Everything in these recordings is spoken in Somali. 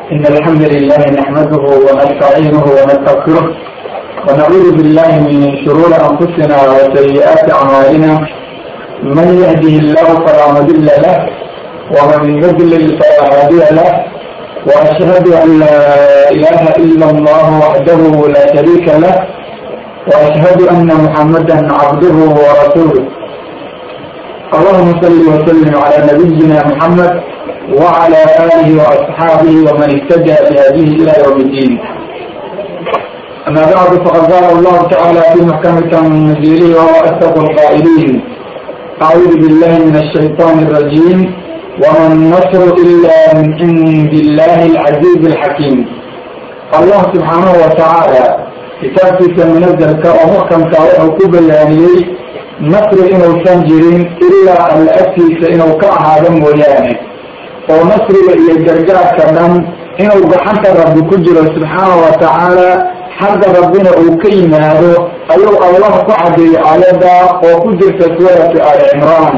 إن الحمد لله نحمده ونستعينه ونستغفره ونعوذ بالله من شرور أنفسنا وسيئات أعمالنا من يهده الله فلا مضل له ومن يضلل فلا هادي له وأشهد أن لا إله إلا الله وحده لا شريك له وأشهد أن محمدا عبده ورسوله اللهم صل وسلم على نبينا محمد وعلى آله وأصحابه ومن اتجه بهديه إلى يوم الدين أما بعد فقد قال الله تعالى في محكمة تنزيله وهو أصدق القائلين أعوذ بالله من الشيطان الرجيم وما النصر إلا من عند الله العزيز الحكيم الله سبحانه وتعالى kitaabkiisa munazalka oo muxkamka wuxuu ku bayaaniyey nasri inuusan jirin ilaa alla agtiisa inuu ka ahaado mooyaane oo nasriga iyo gargaarka dhan inuu gacanta rabbi ku jiro subxaana wa tacaala xagga rabbina uu ka yimaado ayuu allah ku cadeeyey aayadda oo ku jirta suurati ali cimraan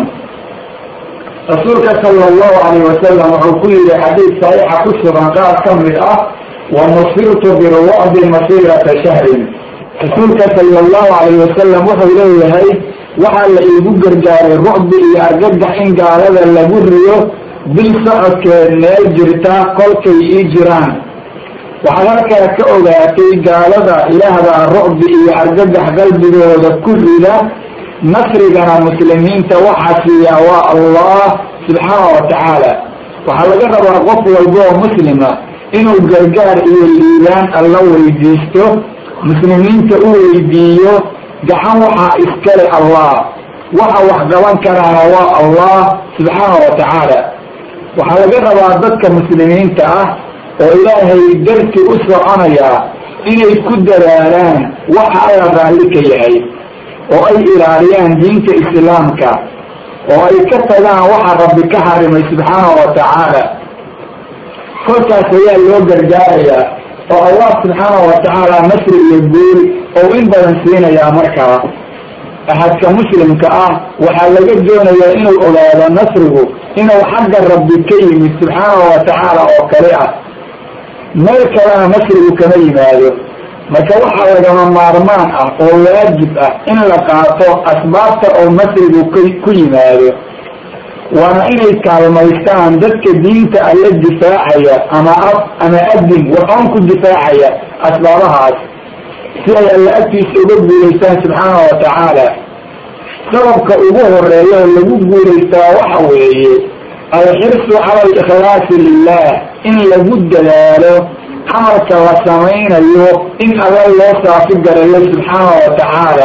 rasuulka sala allahu alayh wasalam wuxuu ku yihi xadiid saxiixa ku sugan qaar ka mid ah wanusirtu birwacdi masirata shahrin rasuulka sala allahu alayh wasalam wuxuu leeyahay waxaa la iigu gargaaray rucbi iyo argagax in gaalada lagu riyo bil socodkeed meel jirta kolkay ii jiraan waxaad halkaa ka ogaatay gaalada ilaahbaa rucbi iyo argagax qalbigooda ku rida nasrigana muslimiinta waxaa siiyaa waa allah subxaana wa tacaala waxaa laga rabaa qof walba oo muslima inuu gargaar iyo liibaan alla weydiisto muslimiinta u weydiiyo gacan waxaa iskale allah waxa wax qaban karaana waa allah subxaana wa tacaala waxaa laga rabaa dadka muslimiinta ah oo ilaahay darti u soconayaa inay ku dadaalaan waxa alla raalli ka yahay oo ay ilaaliyaan diinta islaamka oo ay ka tagaan waxa rabbi ka harimay subxaana wa tacaala kolkaas ayaa loo gargaarayaa oo allah subxaana wa tacaala nasri iyo guul oo in badan siinayaa markaa axadka muslimka ah waxaa laga doonayaa inuu ogaado nasrigu inuu xagga rabbi ka yimid subxaana wa tacaala oo kale ah meel kalena nasrigu kama yimaado marka waxaa lagama maarmaan ah oo waajib ah in la qaato asbaabta oo nasrigu ku yimaado waana inay kaalmaystaan dadka diinta alla difaacaya ama af ama adin waxoon ku difaacaya asbaabahaas si ay alla agtiisa uga guulaystaan subxaana wa tacaala sababka ugu horeeya oo lagu guulaystaa waxa weeye alxirsu cala alikhlaasi lilah in lagu dadaalo camalka la samaynayo in alla loo saafi garayo subxaana wa tacaala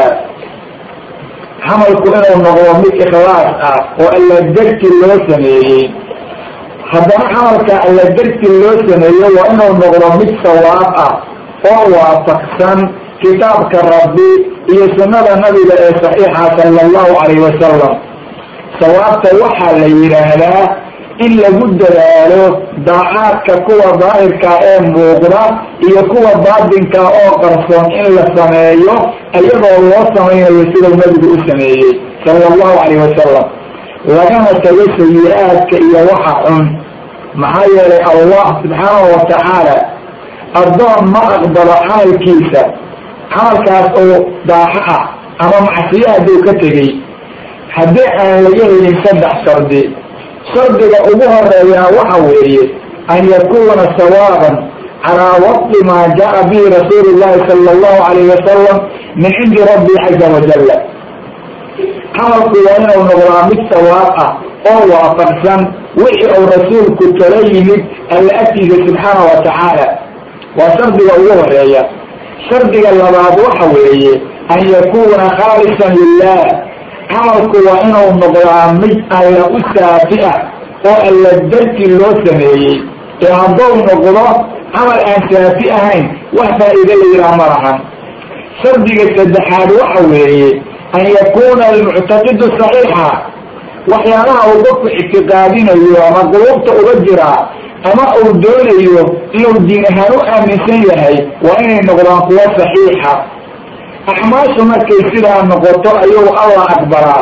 camalku inuu noqdo mid ikhlaas ah oo alla darti loo sameeyey haddana camalka alla darti loo sameeyo waa inuu noqdo mid sawaab ah oo waafaqsan kitaabka rabbi iyo sunnada nabiga ee saxiixa sala allahu calayh wasalam sawaabta waxaa la yidhaahdaa in lagu dadaalo daacaadka kuwa daahirka ee muuqda iyo kuwa baatinka oo qarsoon in la sameeyo iyadoo loo samaynayo sidau nabigu u sameeyey sala allahu calayh wasalam lagana tago sayi-aadka iyo waxa xun maxaa yeelay allah subxaanahu wa tacaala addoon ma aqbalo camalkiisa camalkaas oo daaxo ah ama macsiyo hadduu ka tegey haddii aan laga helin saddex shardi shardiga ugu horeeyaa waxa weeye an yakuna sawaaban calaa waqti maa jaa bihi rasuulu llahi sala allahu alayh wasalam min cindi rabbi caza wajalla camalku waa inuu noqdaa mid sawaab ah oo waafaqsan wixii uu rasuulku tala yimid alla agtiisa subxaana wa tacaala waa shardiga ugu horeeya shardiga labaad waxa weeye an yakuna khaalisan lilah camalku waa inuu noqdaa mid alla u saafi ah oo alla darti loo sameeyey ee hadduu noqdo camal aan saafi ahayn wax faa'iide la yidhaha ma lahan shardiga saddexaad waxa weeye an yakuna almuctaqidu saxiixa waxyaalaha uu qofku ictiqaadinayo ama quluubta uga jiraa ama uu doonayo inuu diin ahaan u aaminsan yahay waa inay noqdaan kuwo saxiixa acmaashu markay sidaa noqoto ayuu allah aqbalaa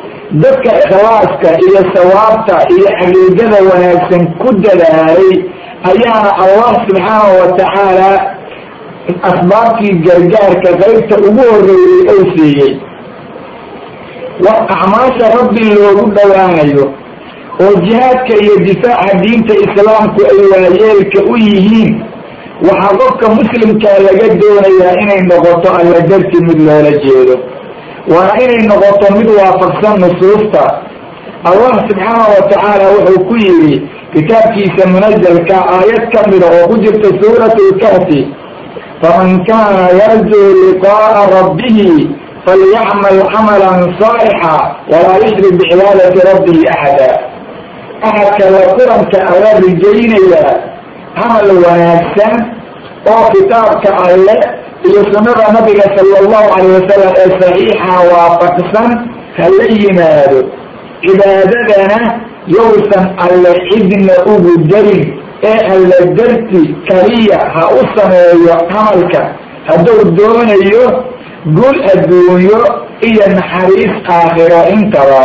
dadka ikhlaaska iyo sawaabta iyo xaqiiqada wanaagsan ku dadaalay ayaana allah subxaanahu watacaala asbaabtii gargaarka qaybta ugu horeeyey ou siiyey wax acmaasha rabbi loogu dhowaanayo oo jihaadka iyo difaaca diinta islaamku ay waayeelka u yihiin waxaa qofka muslimkaa laga doonayaa inay noqoto alla darti mid loola jeedo waana inay noqoto mid waafaqsan nusuusta allah subxaanahu watacaala wuxuu ku yidhi kitaabkiisa munazalka aayad ka mida oo ku jirta suurat lkahfi faman kana yarjuu liqa'a rabbihi falyacmal camalan saalixa walaa yushrik bicibaadati rabbihi axada axadka la kulanka alla rijaynaya camal wanaagsan oo kitaabka alle iyo sunnada nabiga sala allahu calayh wasalam ee saxiixa waafaqsan ha la yimaado cibaadadana yowsan alle cidna ugu darin ee alle darti kaliya ha u sameeyo camalka hadduu doonayo gul adduunyo iyo naxariis aakhiro intaba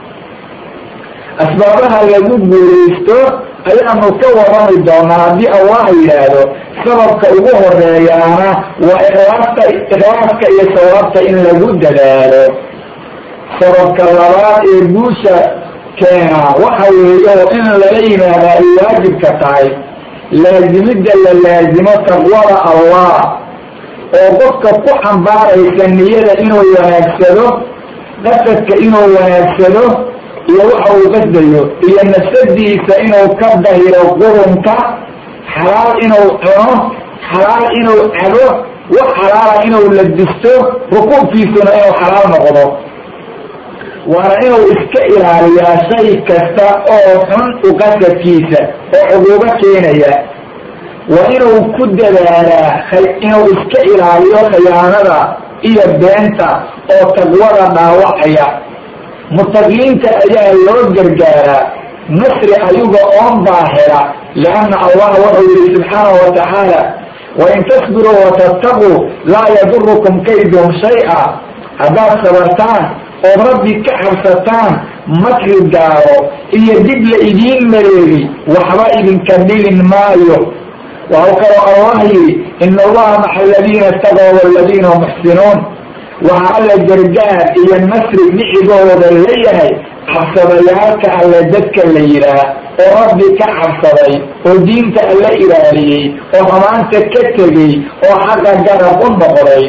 asbaabaha lagu guulaysto ayaanu ka warrami doonaa haddii allah yidhaahdo sababka ugu horeeyaana waa ikhlaasta ikhlaaska iyo sawaabta in lagu dadaalo sababka labaad ee guusha keena waxa weeye oo in lala yimaada ay waajibka tahay laazimidda la laazimo taqwada allah oo qofka ku xambaaraysa niyada inuu wanaagsado qasadka inuu wanaagsado iyo waxa uu qasdayo iyo nafsadiisa inuu ka dahiro qurunka xalaal inuu cuno xalaal inuu cabo wax xalaala inuu ladisto rukuubkiisuna inuu xalaal noqdo waana inuu iska ilaaliyaa shay kasta oo xun uqasadkiisa oo cuquubo keenaya waa inuu ku dadaalaa inuu iska ilaaliyo khiyaanada iyo beenta oo taqwada dhaawacaya mutaqiinta ayaa loo gargaaraa nasri ayaga oon baahira lianna allah wuxuu yihi subxaanahu watacaala wain tasbiruu watattaquu laa yadurukum kaydum shay-a haddaad sabartaan ood rabbi ka cabsataan makri gaaro iyo dib la idiin mareegi waxba idinka dhilin maayo waxau kaloo allah yidhi ina allaha maca aladiina istaqow waladiina hum muxsinuun waxaa alla gargaar iyo nasri dhicigooda leeyahay cabsadayaalka alle dadka la yidhaah oo rabbi ka cabsaday oo diinta alla ilaaliyey oo hamaanta ka tegey oo xaqa garab u noqday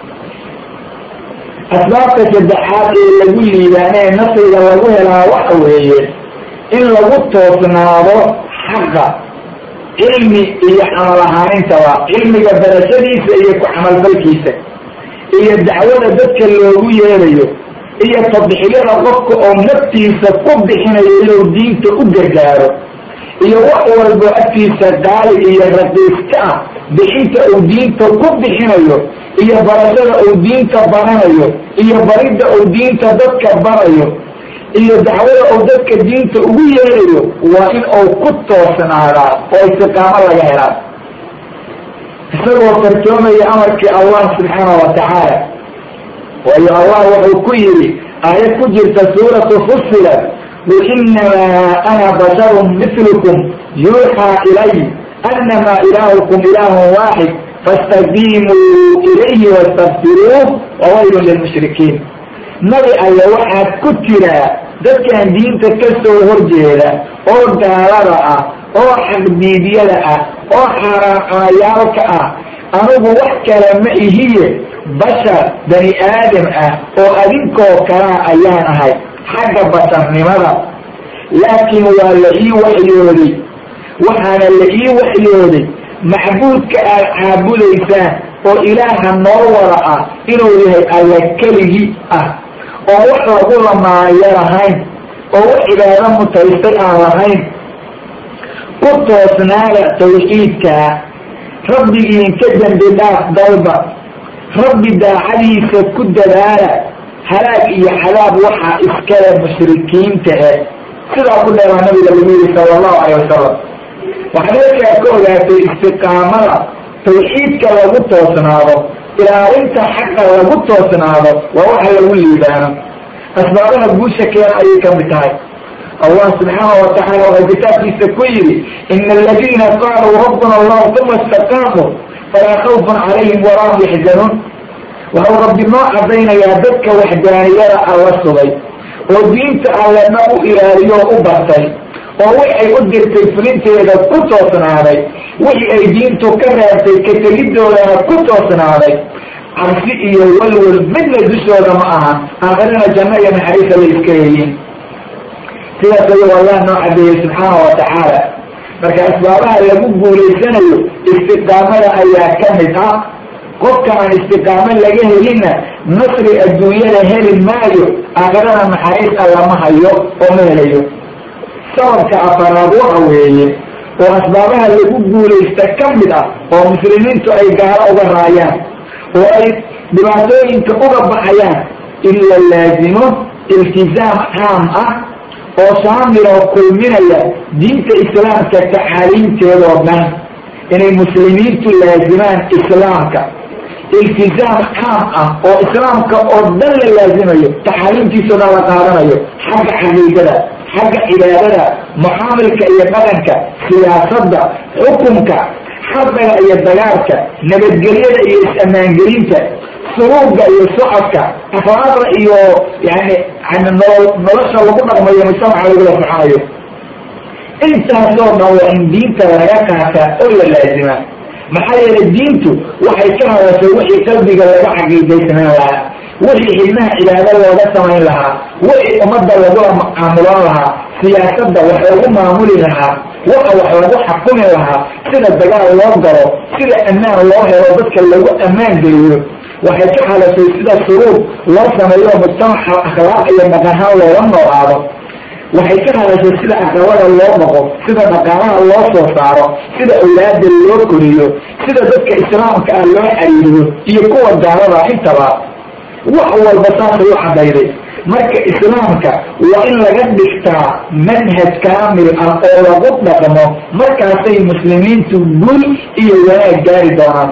asbaabta saddexaad ee lagu liibaanee nasriga lagu helaa waxa weeye in lagu toosnaado xaqa cilmi iyo camal ahaanintaba cilmiga barashadiisa iyo ku camalfalkiisa iyo dacwada dadka loogu yeerayo iyo tadxiyada qofka oo naftiisa ku bixinayo inuu diinta u gargaaro iyo wax walbo agtiisa qaali iyo raqiiska ah bixinta uu diinta ku bixinayo iyo barashada uu diinta baranayo iyo baridda uu diinta dadka barayo iyo dacwada uu dadka diinta ugu yeerayo waa in uu ku toosnaadaa oo istiqaamo laga helaa isagoo fartoomaya amarkii allah subxaanahu watacaala waayo allah wuxuu ku yidhi aayad ku jirta suuratu fusilat qul inamaa ana basharun mitlukum yuuxaa ilay anamaa ilaahukum ilaahun waaxid fastaqiimuu ilayhi wastakfiruuh wawaylun lilmushrikiin nabi alle waxaad ku tiraa dadkan diinta ka soo horjeeda oo gaalada ah oo xaqdiidyada ah oo xaaraanayaalka ah anigu wax kale ma ihiye bashar bani aadam ah oo adinkoo kalaa ayaan ahay xagga basharnimada laakiin waa la ii waxyooday waxaana la ii waxyooday macbuudka aad caabudaysaan oo ilaaha noo wada ah inuu yahay alla keligii ah oo wax lagu lamaayo lahayn oo wax cibaado mutaystay aan lahayn ku toosnaada tawxiidkaa rabbigiin ka dembi dhaaf dalba rabbi daacadiisa ku dadaala halaag iyo cadaab waxaa iskale mushrikiinta eh sidaa ku dheeraa nabiga lagu yihi sala allahu calayh wasalam waxaad halkaa ka ogaatay istiqaamada tawxiidka lagu toosnaado ilaalinta xaqa lagu toosnaado waa waxa lagu liibaano asbaabaha guusha keena ayay ka mid tahay allah subxaanahu watacaala waxuu kitaabkiisa ku yidhi ina aladiina qaaluu rabbuna allah uma istaqaamuu falaa khawfun calayhim walahum yaxzanuun waxau rabbi noo cadaynayaa dadka waxdaaniyada alla sugay oo diinta allena u ilaaliyo oo u bartay oo waxay u dirtay fulinteeda ku toosnaaday wixii ay diintu ka reebtay ka tegidoodana ku toosnaaday cabsi iyo walwal midna dushooda ma aha aakhirana janno iyo naxariisa la iska yeeyin sidaas ayuu allah noo cadeeyey subxaana wa tacaala marka asbaabaha lagu guulaysanayo istiqaamada ayaa ka mid ah qofka aan istiqaamo laga helinna nasri adduunyada heli maayo aakhirana naxariis allama hayo oo ma helayo sababka afaraad waxa weeye oo asbaabaha lagu guulaysta ka mid ah oo muslimiintu ay gaalo uga raayaan oo ay dhibaatooyinka uga baxayaan in la laazimo iltizaam caam ah oo shaamil oo kulminaya diinta islaamka tacaaliimteedoo dhan inay muslimiintu laazimaan islaamka iltizaam caam ah oo islaamka oo dhan la laazimayo taxaaliimtiisao dhan la qaadanayo xagga caqiidada xagga cibaadada mucaamilka iyo dhaqanka siyaasadda xukunka xadaga iyo dagaalka nabadgelyada iyo is-ammaangelinta suruuga iyo socodka afraada iyo yani yani nolo nolosha lagu dhaqmayo mujtamaca lagula soconayo intaasoo dhan waa in diinta laga qaataa oo la laazimaa maxaa yeelay diintu waxay ka hadashay wixii qalbiga laga caqiidaysanayn lahaa wixii xibnaha cibaado looga samayn lahaa wixii ummadda lagula mucaamulan lahaa siyaasadda wax lagu maamuli lahaa waxa wax lagu xakumi lahaa sida dagaal loo galo sida ammaan loo helo dadka lagu ammaan geliyo waxay ka hadashay sida shuruud loo sameeyo mujtamaca akhlaaq iyo dhaqanhaan looga noolaado waxay ka hadashay sida aqalada loo dhaqo sida dhaqaalaha loo soo saaro sida awlaada loo koriyo sida dadka islaamka ah loo xariiriyo iyo kuwa gaalada intaba wax walba saasay u cadayday marka islaamka waa in laga dhigtaa manhaj kaamil ah oo lagu dhaqmo markaasay muslimiintu gul iyo wanaag gaari doonaan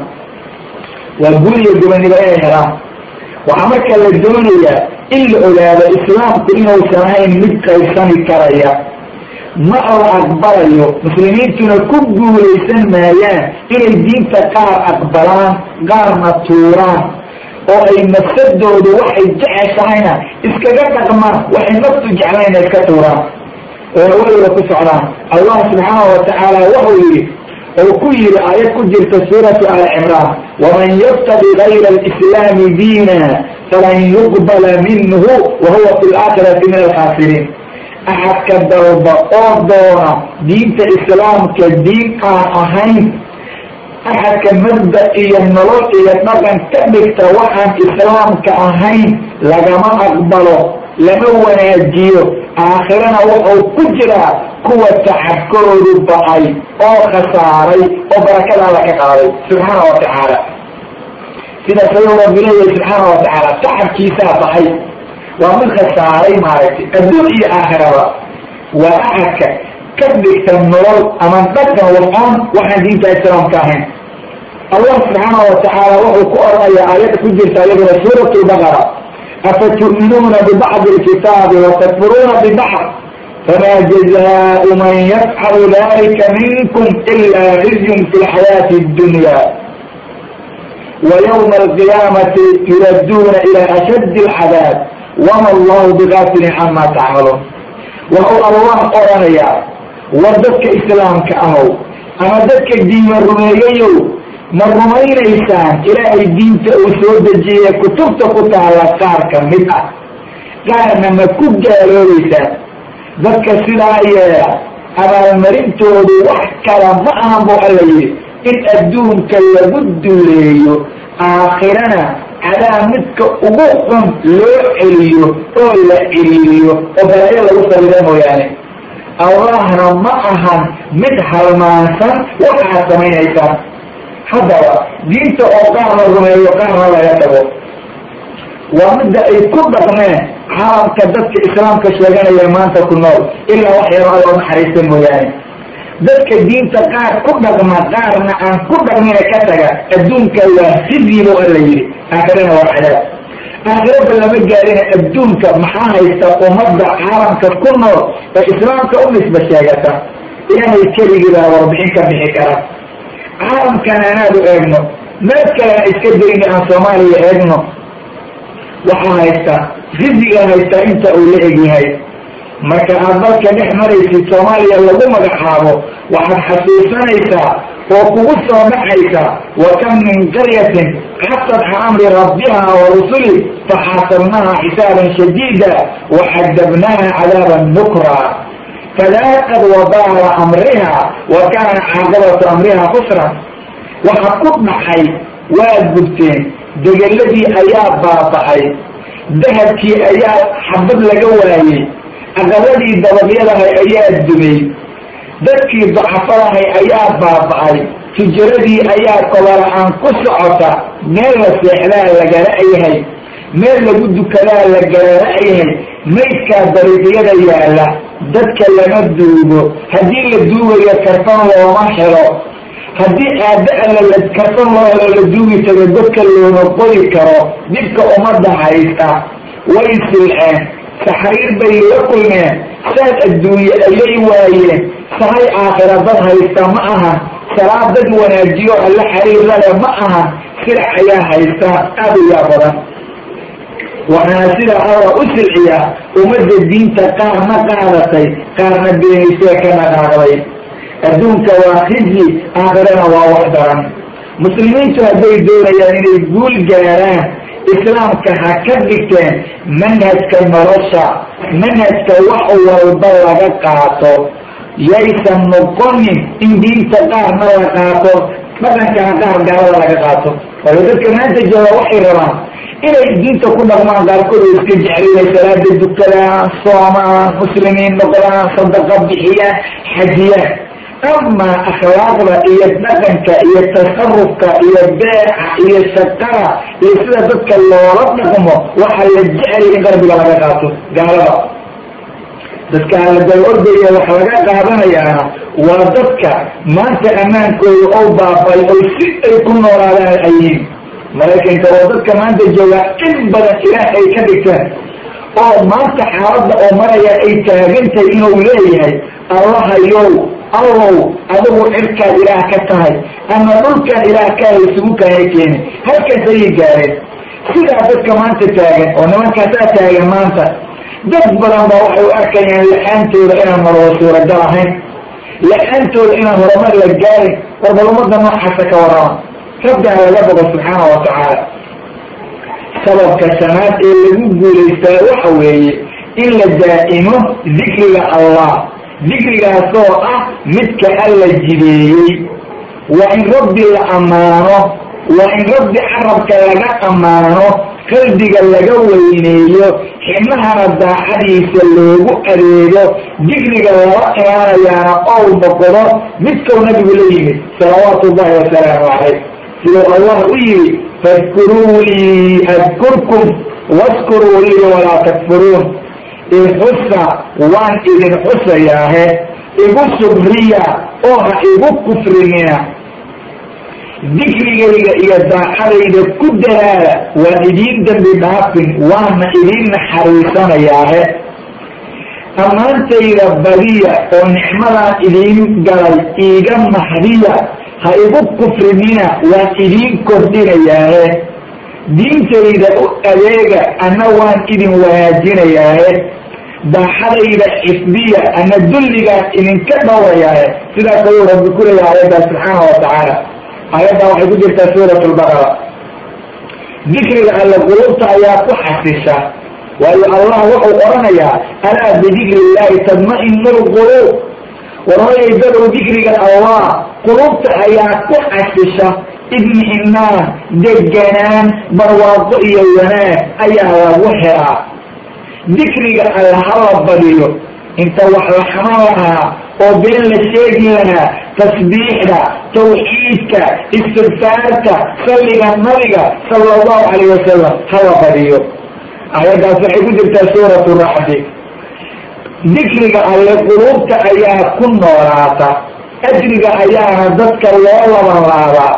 waa gul iyo gobonimo inay helaan waxaa marka la doonayaa in la ogaado islaamku inuusan ahayn mid qaybsani karaya ma la aqbalayo muslimiintuna ku guulaysan maayaan inay diinta qaar aqbalaan qaarna tuuraan oo ay nafsadoodu waxay jeceshahayna iskaga dhaqmaan waxay naftu jeclayna iska tuuraan oo hawalooda ku socdaan allah subxaana wa tacaala wuxuu yidhi oo ku yidhi aayad ku jirta suuratu ali cimraan waman yabtagi gayra alislaami diina falan yuqbala minhu wa huwa fi laakhirati min alkhaasiriin axadka dalba oo doona diinta islaamka diin aan ahayn axadka mabda iyo nolol iyo dhaqan ka dhigta waxaan islaamka ahayn lagama aqbalo lama wanaajiyo aakhirana wuxuu ku jiraa kuwa tacabkoodu ba'ay oo khasaaray oo barakadaada ka qaaday subxaana wa tacaala sidaas ayuu rabbi leeyahay subxaana wa tacaala tacabkiisaa baxay waa mid khasaaray maaragtay adduun iyo aakhiraba waa axadka ka dhigta nolol ama dhaqan wafcon waxaan diinta islaamka ahayn allah subxaana wa tacaala wuxuu ku oranayaa aayadda ku jirta iyaduna suurat lbaqara afatu'minuuna bibacdi lkitaabi watakfuruuna bibacd fama jazaau man yafcalu dalika minkum ila khizyun fi lxayaati اdunya ويوم القيامة يردون إلى أشد العذاب وما الله بغافل عما تعملون وهو الله أرانيا وردك إسلام كأهو أما دك الدين الرميجيو ما الرمين إنسان إلى الدين تأسود الجيه كتبت قطع على قار كمدة قال نما كبجة لوليسان ذك سلايا أما المرين تودو وحكرا معهم بؤليه in adduunka lagu duleeyo aakhirana cadaa midka ugu xun loo celiyo oo la celiiriyo oo balaayo lagu salido mooyaane allahna ma ahan mid halmaansan waxaad samaynaysaan haddaba diinta oo qaarna rumeeyo qaarna laga tago waa midda ay ku dhaqmeen caalamka dadka islaamka sheeganaya maanta ku nool ilaa wax yaro aloo naxariista mooyaane dadka diinta qaar ku dhaqma qaarna aan ku dhaqmina ka taga adduunka waa xizyi bu alla yidhi aakhirana waa cadaab aakhiraba lama gaarina adduunka maxaa haysta ummadda caalamka ku nool ee islaamka u nisba sheegata ilaahay keligii baa warbixin ka bixi kara caalamkana anaad u eegno meel kalena iska dayni aan soomaaliya eegno waxaa haysta risigaa haysta inta uu la egyahay marka aad dalka dhex maraysid soomaaliya lagu magacaabo waxaad xasuusanaysaa oo kugu soo dhacaysa wa kam min qaryatin xasad can amri rabbiha wa rusuli faxaasabnaha xisaaban shadiida waxadabnaha cadaaban nukra fadaaqad wabaala amriha wa kaana caaqibatu amriha khusran waxa ku dhacay waad gubteen degeladii ayaa baaba'ay dahabkii ayaa xabad laga waayey aqaladii dabadyadahay ayaa dumay dadkii dacafadahay ayaa baaba'ay tijaradii ayaa kobola-aan ku socota meel la seexdaa lagala'yahay meel lagu dukadaa la galala'yahay maydkaa dariiqyada yaalla dadka lama duugo haddii la duugayo karfan looma helo haddii aada alla karfan loo helo la duugi tago dadka looma qori karo dhibka ummadda haysta way silceen saxriir bay la kulmeen saad adduunye ayay waayeen sahay aakhira dad haysta ma ahan salaad dad wanaajiyo alla xariirale ma ahan silac ayaa haysta aada u yaa badan waxaana sida alla u silciya ummadda diinta qaarna qaadatay qaarna beenaysee ka dhaqaaqday adduunka waa khiji aakhirana waa wax daran muslimiintu hadday doonayaan inay guul gaaraan islaamka ha ka dhigteen manhajka nolosha manhajka wax walba laga qaato yaysan noqonin in diinta qaarna la qaato dhaqankana qaar gaalada laga qaato waayo dadka maanta jooga waxay rabaan inay diinta ku dhaqmaan qaarkood oo iska jeclinay salaada dukadaan soomaan muslimiin noqdaan sadaqa bixiyaan xajiyaan amaa akhlaaqda iyo dhaqanka iyo tasarufka iyo beeca iyo shaqada iyo sida dadka loola dhaqmo waxaa la jeclay in qalbiga laga qaato gaalada dadka la daba ordaya wax laga qaadanayaana waa dadka maanta ammaankooda oo baabay oo si ay ku noolaadaan ayiin maraykanka oo dadka maanta jooga in badan ilaah ay ka dhigteen oo maanta xaaladda oo maraya ay taagantahay inuu leeyahay allahayow allow adigu cirkaad ilaah ka tahay ama dhulkan ilaah kaha isugu kaaya keeni halkaas ayay gaareen sidaa dadka maanta taagan oo nimankaasaa taagan maanta dad badan baa waxay u arkayaan la-aantooda inaan maroo suuragal ahayn la-aantooda inaan horumar la gaarin warbal ummadda noocaasa ka warrama rabbiha laga bogo subxaana wa tacaala sababka shanaad ee lagu guulaystaa waxa weeye in la daa'imo dikriga allah dikrigaasoo ah midka alla jideeyey waa in rabbi la ammaano waa in rabbi carabka laga ammaano qalbiga laga weyneeyo xibnahana daacadiisa loogu adeego dikriga lala imaanayaana ou noqdo midkau nabigu la yimid salawaatu ullahi wasalaamu calayh siduu allah u yimi fadkuruunii adkurkum waskuruu lii walaa takfuruun ixusa waan idin xusayaahe igu subriya oo ha igu kufrinina dikrigayga iyo daacadayda ku dalaala waan idiin dembi dhaafin waana idiin naxariisanayaahe ammaantayda badiya oo nicmadaan idiin galay iiga mahdiya ha igu kufrinina waan idiin kordhinayaahe diintayda u adeega ana waan idin wanaajinayaahe daaxadayda xifdiya ana dulligaan idinka dhowrayaahe sidaas ayuu rabbi ku leeyahay aayaddaa subxaana wa tacaala aayaddaa waxay ku jirtaa suurat lbaqara dikriga alle qulubta ayaa ku xasisha waayo allah wuxuu odhanayaa alaa bidikri illahi tadma-inu lquluub warhooyay dadow dikriga allah qulubta ayaa ku xasisha idmi-inaan deganaan barwaaqo iyo wanaag ayaa lagu helaa dikriga alle hala badiyo inta wax la xaman lahaa oo been la sheegi lahaa tasbiixda tawxiidka istigfaarta salliga nabiga sala allahu calayh wasalam hala badiyo aayaddaas waxay ku jirtaa suuratu raxdi dikriga alle quluubta ayaa ku noolaata ajriga ayaana dadka loo laban laabaa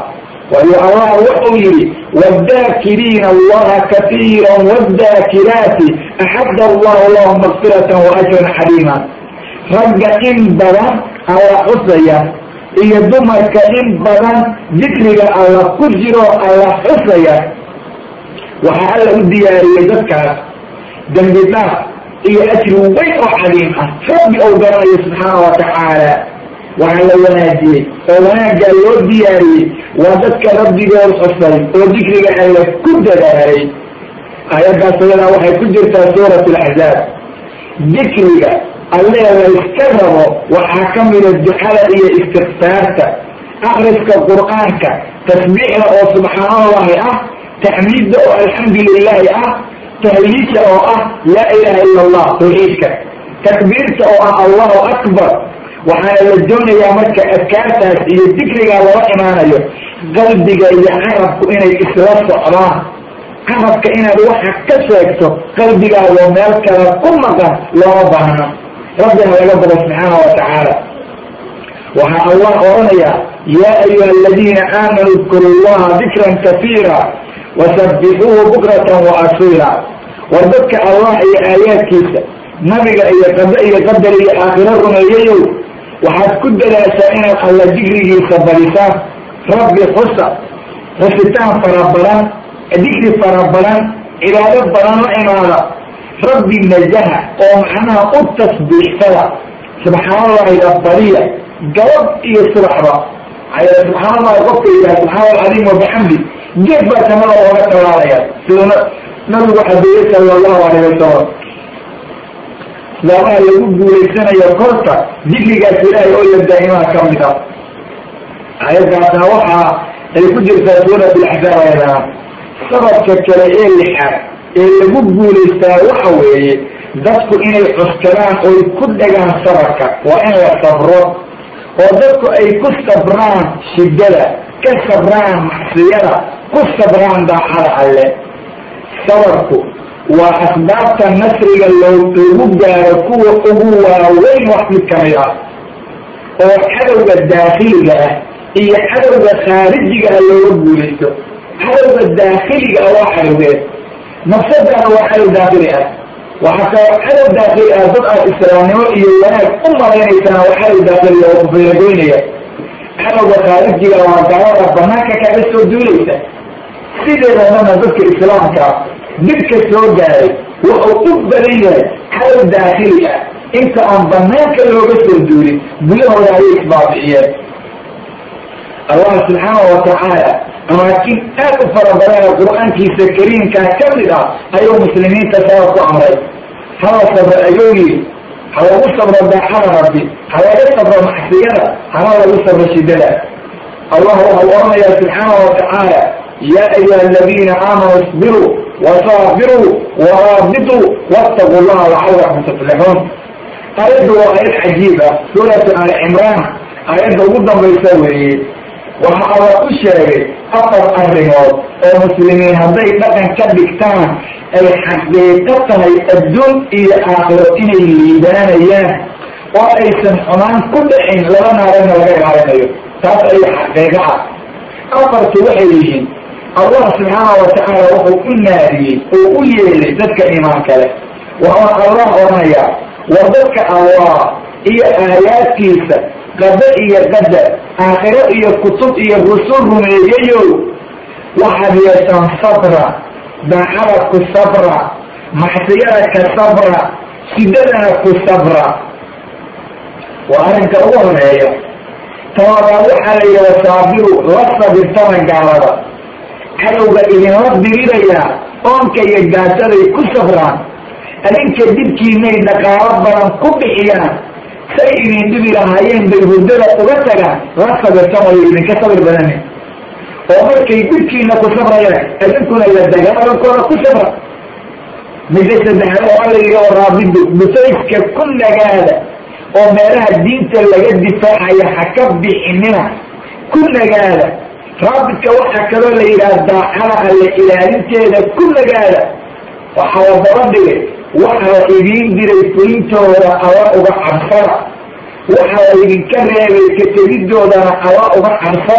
waayo allah wuxuu yidhi wadaakiriina allaha katiira wadaakiraati axadda allahu lahum makfiratan wa ajran xaliima ragga in badan alla xusaya iyo dumarka in badan dikriga alla ku jiro alla xusaya waxaa alla u diyaariyey dadkaas dembi dhaaf iyo ajri weyn oo caliim ah rabbi ou garanayo subxaana wa tacaala waxaa la wanaajiyey oo wanaaggaa loo diyaariyey waa dadka rabbigood xusay oo dikriga alla ku dadaalay aayaddaas ayadaa waxay ku jirtaa suurat alaxzaab dikriga allee la iska rabo waxaa ka mida ducada iyo istikfaarta akriska qur'aanka tasbiixda oo subxaanallahi ah taxmiidda oo alxamdu lilaahi ah tahliidka oo ah laa ilaha ila allah tawxiidka takbiirta oo ah allahu akbar waxaana la doonayaa marka adkaartaas iyo dikrigaa lala imaanayo qalbiga iyo carabku inay isla socdaan carabka inaad waxa ka sheegto qalbigaadoo meel kale ku maqan looma baahno rabbina laga bado subxaana wa tacaala waxaa allah odhanayaa yaa ayuha aladiina aamanuu dkuru llaha dikran kafiira wasabixuuhu bukratan wa asiila war dadka allah iyo aayaadkiisa nabiga iyo qada iyo qadar iyo aakhiro rumeeyayow waxaad ku dadaashaa inaad alla dikrigiisa badisaan rabbi xusa xusitaan fara badan dikri fara badan cibaado badan la imaada rabbi nazaha oo macnaha u tasbiixsada subxaanallahiga badiya gabad iyo subaxba subxaan allahi qofka yidhaha subxaana alcadiim wabixamdi geed baa samada ooga talaalaya siduu nabigu xabeeyey sala allahu alayh wasalam islaamaa lagu guulaysanayo korta dikrigaas ilaahay oo ya daa'imaha ka mid ah ayadaasna waxaa ay ku jirtaa suurat alaxzaab ayadana sababka kale ee lixaad ee lagu guulaystaa waxa weeye dadku inay cuskadaan oy ku dhagaan sabarka waa in la sabro oo dadku ay ku sabraan shiddada ka sabraan macsiyada ku sabraan daacada alle sabarku waa asbaabta nasriga loogu gaaro kuwa ugu waaweyn wax mid kamid ah oo cadowga daakiliga ah iyo cadowga khaarijiga ah looga guulaysto cadowga daakiliga ah waa cadowgeed nafsadana waa cadow daakili ah waxaa kaloo cadow daakili ah dad aad islaamnimo iyo wanaag u malaynaysana waa cadow daakili oo kufeeragoynaya cadowga khaarijiga waa gaalada banaanka kaga soo duulaysa sideedadana dadka islaamka dibka soo gaaray wuxuu u badan yahay cadow daakili ah inta aan banaanka looga soo duulin gudahooda ayay isbaabi'iyeen allah subxaana wa tacaala amaakin aad u fara badan oo qur-aankiisa kariimkaa ka mid ah ayuu muslimiinta sabab ku amray hala sabro ayuu yiri ha lagu sabro daacada rabbi ha laga sabro macsiyada hana lagu sabro shidada allah waxau oranayaa subxaana wa tacaala yaa ayuha aladiina aamanuu isbiruu wasaabiruu waraabituu wattaquu llaha lacalakum tuflixuun aayaddu waa aayad cajiib ah suuratu ali cimraan aayadda ugu dambaysa weeye waxa alla u sheegay afar arrimood oo muslimiin hadday dhaqan ka dhigtaan ay xaqiiqo tahay adduun iyo aakhiro inay liibaanayaan oo aysan xumaan ku dhicin laba naarana laga ilaalinayo taas ayaa xaqiiqo ah afartu waxay yihiin allah subxaana wa tacaala wuxuu u naadiyey oo u yeelay dadka imaan kale waxaa allah odhanayaa war dadka allah iyo aayaadkiisa qada iyo qadar aakhiro iyo kutub iyo rusul rumeeyayow waxaad yeeshaan sabra daacada ku sabra macsiyada ka sabra shidadana ku sabra waa arrinka ugu horeeya tababaad waxaa la yidhi wasaabiru la sabirtama gaalada cadowga idinla dirirayaa oonka iyo gaajaday ku sabraan adinka dibkiinay dhaqaalo badan ku bixiyaan say idin dhibi lahaayeen bay hurdada uga tagaan la sabirtamayo idinka sabir badanin oo markay dibkiina ku sabrayaan idinkuna la dagaalankooda ku sabra midda saddexaad oo alla yidhi oo raabidu busayska ku nagaada oo meelaha diinta laga difaacaya ha ka bixinina ku nagaada raabidka waxaa kaloo la yidhaha daacada alle ilaalinteeda ku nagaada waxaa la daba dhigay waxaa idiin diray fulintooda alla uga cabsada waxaa la idinka reebay ka tegidoodana alla uga cabsada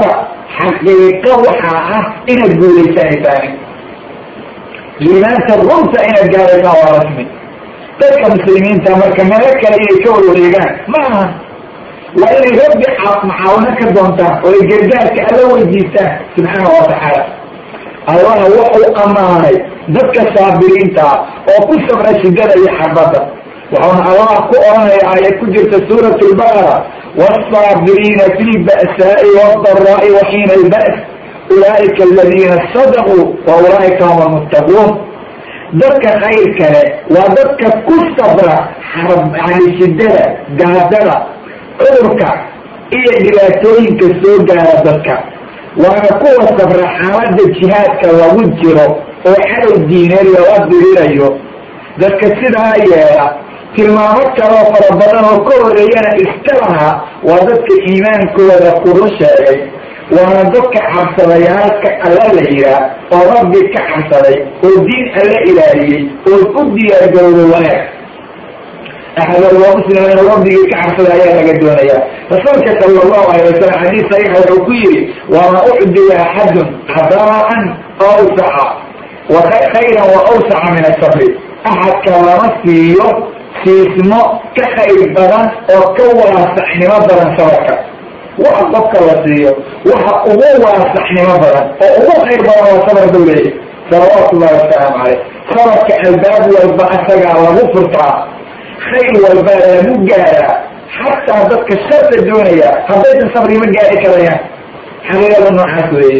xaqiiqo waxaa ah inaad guulaysanaysaani liimaanta runta inaad gaaraysaan waa rasmi dadka muslimiinta marka meelo kale inay ka warwareegaan ma aha waa inay rabbi macaawino ka doontaan oo ay gargaarka alla weydiistaan subxaana watacaala allah wuxuu ammaanay dadka saabiriinta oo ku sabra shidada iyo xabadda wuxuuna allah ku oranaya aayad ku jirta suurat lbaqara wاsaabiriina fi lba'saa'i wاdaraa'i waxiina albas ulaa'ika aladiina sadaquu wa ulaa'ika hum almuttaquun dadka khayr kale waa dadka ku sabra yani shidada gaadada cudurka iyo dhibaatooyinka soo gaara dadka waana kuwa sabra xaalada jihaadka lagu jiro oo cadow diineed lala dirirayo dadka sidaa yeela tilmaamo kaloo fara badan oo ka horeeyana iska lahaa waa dadka iimaankooda kuru sheegay waana dadka cabsadayaalka alla la yihaa oo rabbi ka cabsaday oo diin alla ilaaliyey oo u diyaargarowday wanaag axadalwa muslim inuu rabbigii ka cabsada ayaa laga doonaya rasuulka sala allahu alay wasalam xadiis saxiixa wuxuu ku yidhi wama ucdiya axadun cadaa'an awsaca wa khayran wa awsaca min asabri axadka lama siiyo siismo ka khayr badan oo ka waasaxnimo badan sabarka waxa qofka la siiyo waxa ugu waasaxnimo badan oo ugu khayr badan waa sabar buu leeyay salawaatu llahi wasalaamu caleyh sabarka albaab walba asagaa lagu furtaa khayr walba lagu gaaraa xataa dadka sharta doonaya haddaysan sabri ma gaari karayaan xaqiiqada noocaas weeye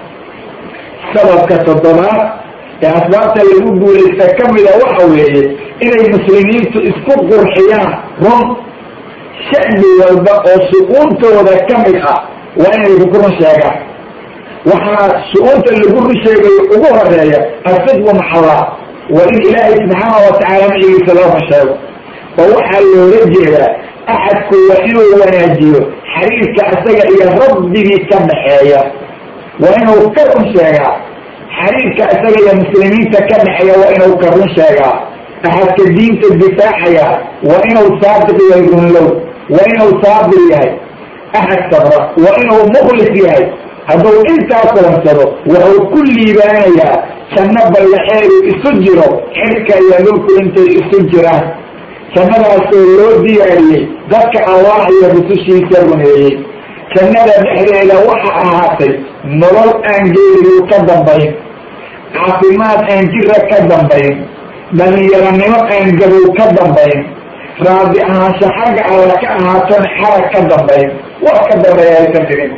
sababka toddobaad ee asbaabta lagu guulaysta kamida waxa weeye inay muslimiintu isku qurxiyaan run shacbi walba oo shu-uuntooda kamid ah waa inay ku run sheegaan waxaa shu-uunta lagu run sheegayo ugu horeeya asidqu maxallah waa in ilaahay subxaana watacaala macigiisa loo run sheego oo waxaa loola jeedaa axadku waa inuu wanaajiyo xiriirka isaga iyo rabbigii ka dhaxeeya waa inuu ka run sheegaa xiriirka isaga iyo muslimiinta ka dhexeeya waa inuu ka run sheegaa axadka diinta difaacaya waa inuu saadiq yahay runlow waa inuu saabir yahay axad sabra waa inuu mukhlis yahay hadduu intaa kulansado wuxuu ku liibaanayaa janno ballaxeedu isu jiro xilka iyo dhulku intay isu jiraan jannadaasoo loo diyaariyey dadka allah iyo rusushiisa rumeeyey jannada dhexdeeda waxa ahaatay nolol aan geerigu ka dambayn caafimaad aan jira ka dambayn dhalinyaranimo aan gabow ka dambayn raadi ahaansho xagga alla ka ahaatona xarag ka dambayn wax ka dambeeya aysan jirin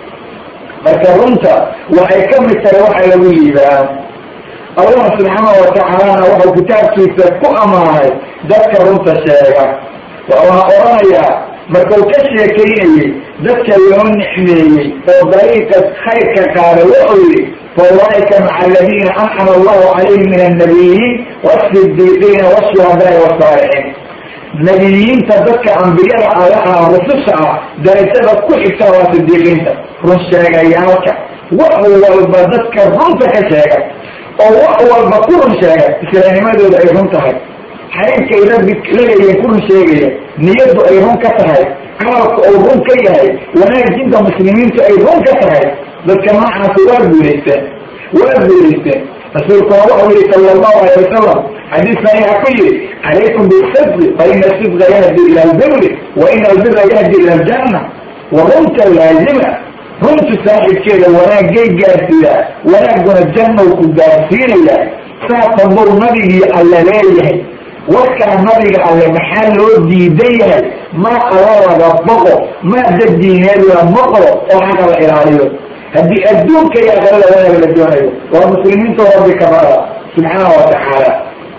marka runta waxay ka mid tahay waxa lagu liibaan allah subxaana watacaalana wuxuu kitaabkiisa ku ammaanay dadka runta sheega wuxuuna oranayaa markuu ka sheekaynayey dadka loo nicmeeyey oo dariiqa khayrka qaada wuxuu yihi faulaaika maca aladiina anxama allahu calayhim min annabiyiin wasidiiqiina washuhadaai wasaalixiin nabiyiinta dadka ambiyada alaha rususha ah darajada ku xigta waa sidiiqiinta run sheegayaalka wax walba dadka runta ka sheega oo wax walba ku run sheega islaamnimadooda ay run tahay xariirka ay rabbi laleeyihin ku run sheegaya niyaddu ay run ka tahay camalka uu run ka yahay wanaajinta muslimiintu ay run ka tahay dadka noocaasi waa guulaysteen waa guulaysteen rasuulkuna wuxuu yihi sala allahu alay wasalam xadiis saxiixa ku yihi calaykum bisidqi fa ina sidqa yahdi ila albiri wa ina albira yahdi ila aljanna wa runta laazima runtu saaxibkeeda wanaagay gaarsiiyaa wanaaguna jannow ku gaarsiinaya saasa bur nabigii alla leeyahay warkaa nabiga alle maxaa loo diidan yahay maa alla laga boqo maa dad diineed la maqlo oo xaqa la ilaaliyo haddii adduunka iyo aqalada wanaag la doonayo waa muslimiinta rabbi kabada subxaana watacaala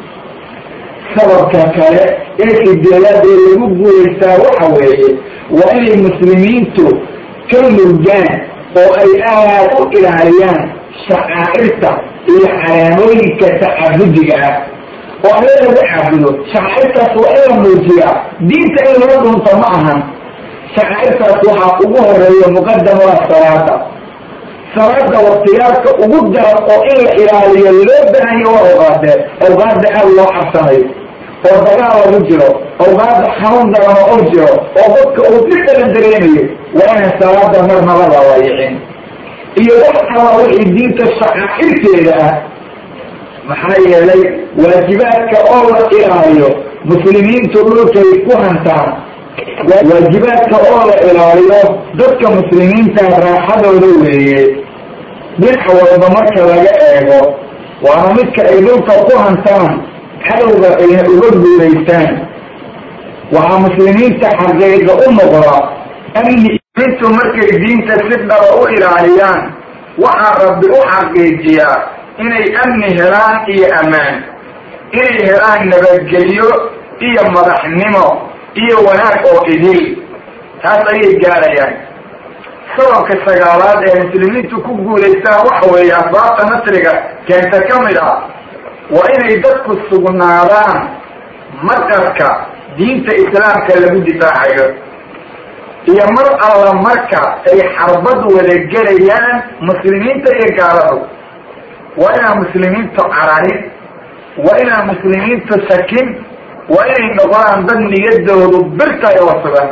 sababka kale ee sideedaad ee lagu guulaystaa waxa weeye waa inay muslimiintu ka murgaan oo ay aad u ilaaliyaan shacaa'irta iyo calaamooyinka tacabudiga ah oo alle lagu caabudo shacaa'irtaas waa in la muujiyaa diinta in loo dhunto ma ahan shacaa'irtaas waxaa ugu horeeya muqadam waa salaada salaada waktiyaalka ugu daran oo in la ilaaliyo loo baahanyo waa awqaadee awqaada aad loo cabsanayo oo dagaal lagu jiro awqaada xanuun daran oo u jiro oo dadka uu si kala dareemayo waa inaan salaada marnaba la wayicin iyo wax kala wixii diinta shaqaxirteeda ah maxaa yeelay waajibaadka oo la ilaaliyo muslimiintu dhulkay ku hantaan waajibaadka oo la ilaaliyo dadka muslimiinta raaxadooda weeye dhinac walba marka laga eego waana midka ay dhulka ku hantaan cadowga ayna uga guulaystaan waxaa muslimiinta xaqiiqa u noqda amni intu markay diinta si dhaba u ilaaliyaan waxaa rabbi u xaqiijiyaa inay amni helaan iyo ammaan inay helaan nabadgelyo iyo madaxnimo iyo wanaag oo idil taas ayay gaarayaan sababka sagaalaad ee muslimiintu ku guulaystaan waxa weeye asbaabta nasriga keenta ka mid ah waa inay dadku sugnaadaan maqarka diinta islaamka lagu difaacayo iyo mar alla marka ay xarbad wada gelayaan muslimiinta iyo gaaladu waa inaan muslimiintu cararin waa inaan muslimiintu sakin waa inay noqdaan dad niyadoodu birtay oo sugan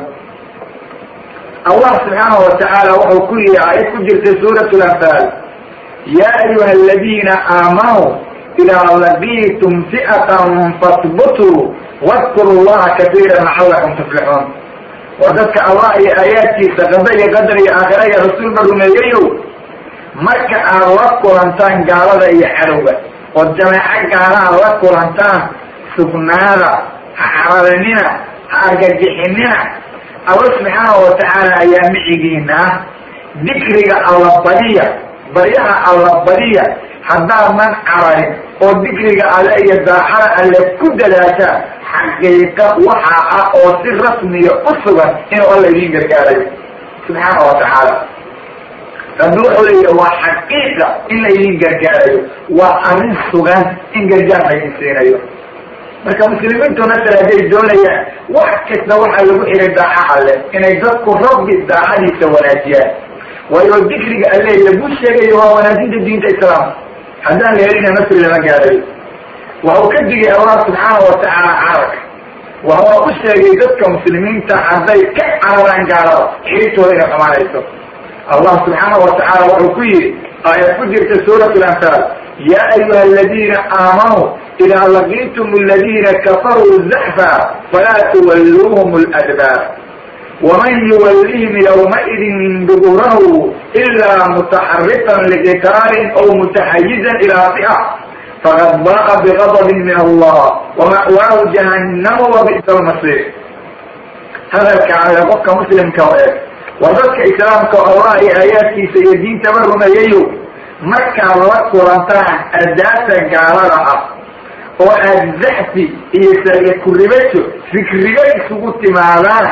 allah subxaanahu watacaala wuxuu ku yihi aayad ku jirtay suurat lanfaal yaa ayuha aladiina aamanuu idaa laqiitum fi'atan fasbutuu wadkuru llaha katiira lacalakum tuflixuun waa dadka allah iyo aayaadkiisa qada iyo qadar iyo aakhira iyo rasuulba rumeeyayow marka aad la kulantaan gaalada iyo cadowga oo jameeco gaalaha la kulantaan sugnaada ha cararinina ha argagixinina alla subxaanahu watacaala ayaa micigiina ah dikriga alla badiya baryaha alla badiya haddaadan cararin oo dikriga alle iyo daacada alle ku dadaashaan xaqiiqa waxa ah oo si rasmiya u sugan inuu alla idiin gargaarayo subxaana wa tacaala rabbi wuxuu leeya waa xaqiiqa in la idiin gargaarayo waa arrin sugan in gargaar laydin siinayo marka muslimiintu nasar hadday doonayaan wax kasta waxaa lagu xiray daaca alle inay dadku rabbi daacadiisa wanaajiyaan waayo dikriga alle lagu sheegayo waa wanaajinta diinta islaamka haddaan la helina nasri lama gaarayo waxau ka digay allah subxaana watacaala carabka waxa u sheegay dadka muslimiinta hadday ka cararaan gaalada xiribtooda inay xumaanayso allah subxaana watacaala wuxuu ku yihi aayad ku jirta suurat lanfaal ya ayuha aladiina aamanuu idaa laqiitum aladiina kafaruu zaxfa falaa tuwalluuhum ladbaar waman yuwallihim ywmaidin duburahu ilaa mutaxarifan liqitaalin aw mutaxayizan ilaa fi'a faqad ba'a bigadabin min allah wama'waahu jahannama wabi'sa lmasiir hadalka ale qofka muslimka o eeg waa dadka islaamka allah iyo aayaadkiisa iyo diintaba rumeeyayo markaad la kulantaan ardaasa gaalada ah oo aad zaxfi iyo sariya kuribajo fikrigo isugu timaadaan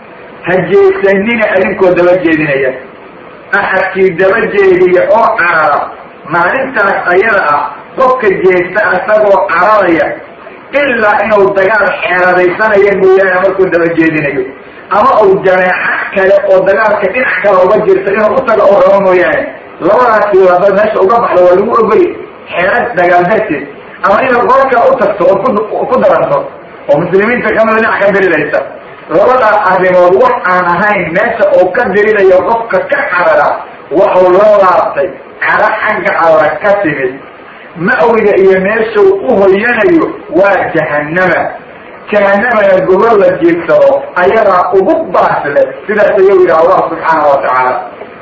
hajeesanina adinkoo daba jeedinaya axadkii daba jeediya oo carara maalintaas ayada ah qofka jeesta asagoo cararaya ilaa inuu dagaal xeeradaysanaya mooyaane markuu daba jeedinayo ama uu jameeco kale oo dagaalka dhinac kale uga jirta inuu utaga oo rabo mooyaane labadaasi wada meesha uga baxda waa lagu ogoli xeerad dagaal darteed ama inaad qolka u tagto oo ku daranto oo muslimiinta kamida dhinac ka diriraysa labadaas arrimood wax aan ahayn meesha uu ka dirinayo qofka ka carara waxuu la laabtay caro xagga alla ka timid ma'wiga iyo meeshuu u hoyanayo waa jahannama jahanamana gobol la jeegsado ayadaa ugu baasle sidaas ayuu yidhi allah subxaana wa tacaala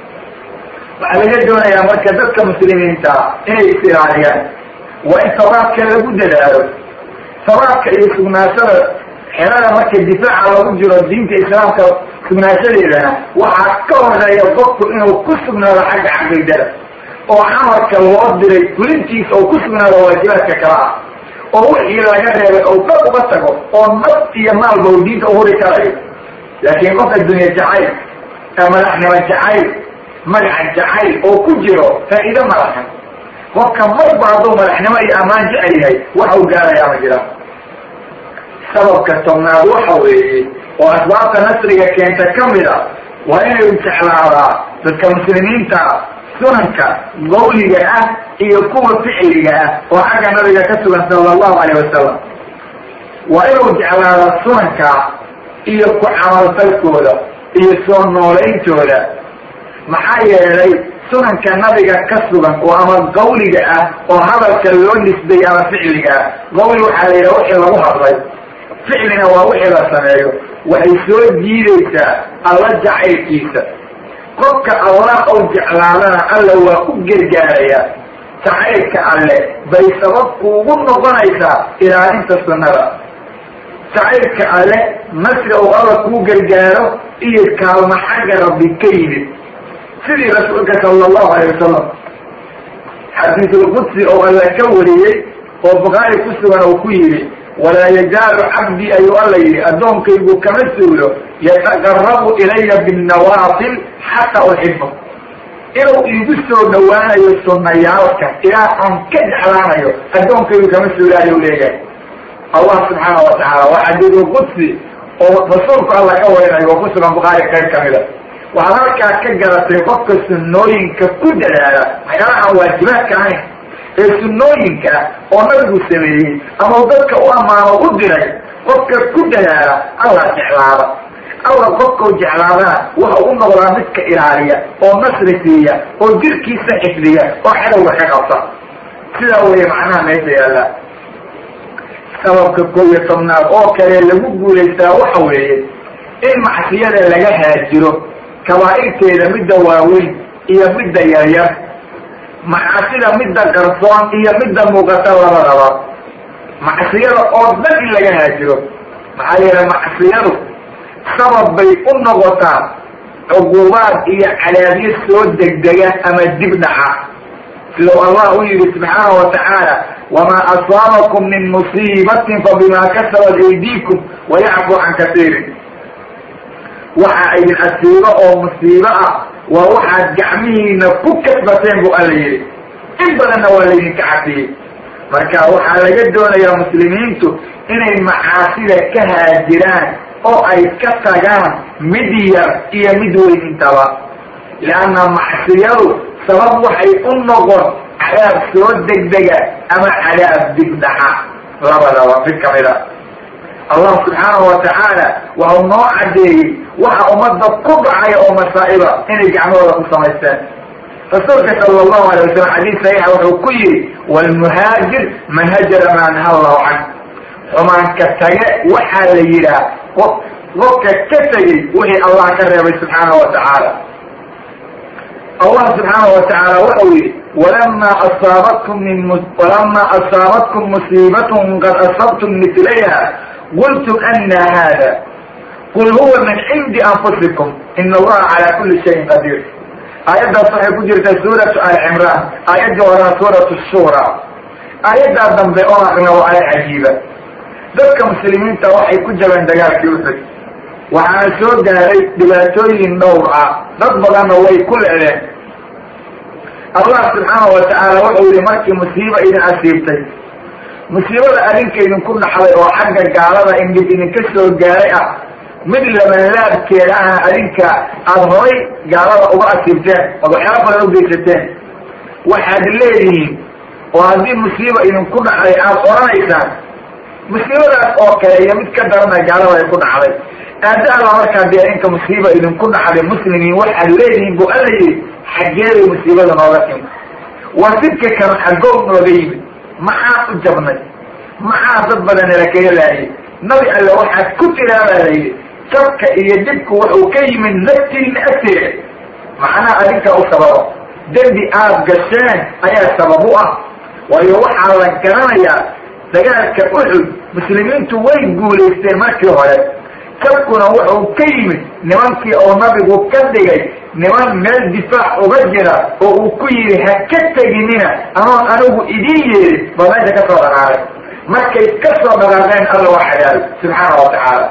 waxaa laga doonayaa marka dadka muslimiinta inay is ilaaliyaan waa in sabaabka lagu dadaalo sabaabka iyo sugnaashada xerada marka difaaca lagu jiro diinta islaamka sugnaashadeedana waxaa ka horeeya qofku inuu ku sugnaado xagga caqiidada oo camalka loo diray fulintiisa oo ku sugnaado waajibaadka kala ah oo wixii laga reebay oo dad uga tago oo naf iyo maalba u diinta uhuri karayo laakiin qof addunya jacayl madaxnimo jacayl magaca jacayl oo ku jiro faa'iido malahan qofka marba hadduu madaxnimo iyo ammaan jecel yahay waxa uu gaarayaa ma jira sababka tobnaad waxa weeye oo asbaabta nasriga keenta ka mid a waa inay jeclaadaa dadka muslimiinta sunanka qawliga ah iyo kuwa ficliga ah oo xagga nabiga ka sugan sala allahu alayh wasalam waa inuu jeclaada sunanka iyo ku camalfalkooda iyo soo noolayntooda maxaa yeelay sunanka nabiga ka sugan oo ama qawliga ah oo hadalka loo nisbay ama ficliga ah qawli waxaa la yidhaha wixii lagu hadlay ficlina waa wixii la sameeyo waxay soo jiidaysaa alla jacaylkiisa qofka allah ou jeclaadana alla waa u gargaaraya jacaylka alle bay sabab kuugu noqonaysaa ilaalinta sunnada jacaylka alle nasri ou alla kuu gargaaro iyo kaalma xagga rabbi ka yimid sidii rasuulka sala allahu alay wasalam xadiisulqudsi oo alla ka wariyey oo bukhaari ku sugan oo ku yidhi walaa yazaalu cabdii ayuu alla yidhi addoonkaygu kama suulo yataqarabu ilaya binnawaafil xataa uxibo inuu iigu soo dhawaanayo sunnayaalka ilaa aan ka jeclaanayo addoonkaygu kama suulo ayuu leeyahay allah subxaana wa tacaala waa xadiisulqudsi oo rasuulku alla ka warinayo oo ku sugan bukhaari qayb kamida waxaad halkaa ka garatay qofka sunnooyinka ku dadaala waxyaalahaan waajibaadka ahayn ee sunnooyinka oo nabigu sameeyey ama dadka u ammaano u diray qofka ku dadaala allah jeclaada allah qofkau jeclaadana waxa u noqdaa midka ilaaliya oo nasri siiya oo jirkiisa xifdiya oo xadowga ka qabta sidaa weeye macnaha meesha yaalla sababka koob iyo tobnaad oo kale lagu guulaystaa waxa weeye in macsiyada laga haajiro kabaa'irteeda midda waaweyn iyo midda yaryar macaasida midda qarsoon iyo midda muuqata labadaba macsiyada oo dhan in laga haajiro maxaa yeele macsiyadu sabab bay u noqotaa cuqubaad iyo cadaabyo soo degdega ama dib dhaca sidau allah u yihi subxaana wa tacaala wamaa asaabakum min musiibatin fabima kasabat aydiikum wayacfu can kasiirin waxa idin asiibo oo musiibo ah waa waxaad gacmihiina ku kasbateen bu alla yidhi in badanna waa laydinka cafiyey marka waxaa laga doonayaa muslimiintu inay macaasida ka haajiraan oo ay ka tagaan mid yar iyo mid weyn intaba leanna macsiyadu sabab waxay u noqon cadaab soo degdega ama cadaab digdhaxa labadaba mid kamid a allah subxaanahu wa tacaala waxau noo cadeeyey waxa ummadda ku dhacaya oo masaa'iba inay gacmahooda ku samaysteen rasuulka sala allahu alay wasalam xadiis saxiixa wuxuu ku yihi walmuhaajir man hajara maa naha allahu can xumaanka tage waxaa la yidhaah qof qofka ka tegey wixii allah ka reebay subxaanahu wa tacaala allah subxaanahu wa tacaala waxau yihi walama asaabatkum min walama asaabatkum musiibatun qad asabtum mitlayha qultum ana hada qul huwa min cindi anfusikum ina allaha calaa kuli shayin qadiir aayaddaas waxay ku jirtaa suuratu ali cimraan aayaddii horaa suuratu shura aayaddaa dambe oo aqna waa aaya cajiiba dadka muslimiinta waxay ku jabeen dagaalkii uxud waxaana soo gaaray dhibaatooyin dhowr ah dad badanna way ku leedeen allah subxaanahu wa tacaala wuxuu yihi markii musiiba idin asiibtay musiibada adinka idinku dhaxday oo xagga gaalada in dhib idinka soo gaaray ah mid labanlaabkeeda ah adinka aada horay gaalada uga asiibteen ood waxyaala badan u geysateen waxaad leedihiin oo haddii musiiba idinku dhacday aada odhanaysaan musiibadaas oo kale iyo mid ka darana gaalada ay ku dhacday aada alla markaa dee adinka musiiba idinku dhacday muslimiin waxaad leedihiin bu alla yidhi xaggeeday musiibada nooga timi waa sidka kan xagow nooga yimid maxaan u jabnay maxaa dad badan nalakaga laayay nabi alle waxaad ku tiraabaa la yidhi jabka iyo dhibku wuxuu ka yimid naftiina agteeda macnaha adinka u sababa dembi aad gasheen ayaa sabab u ah waayo waxaa la garanayaa dagaalka uxud muslimiintu way guulaysteen markii hore jabkuna wuxuu ka yimid nimankii oo nabigu ka dhigay niman meel difaac uga jira oo uu ku yidhi ha ka teginina anoon anigu idiin yeerin ba meesha ka soo dhaqaaqay markay ka soo dhaqaaqeen alla waa xadaabay subxaana wa tacaala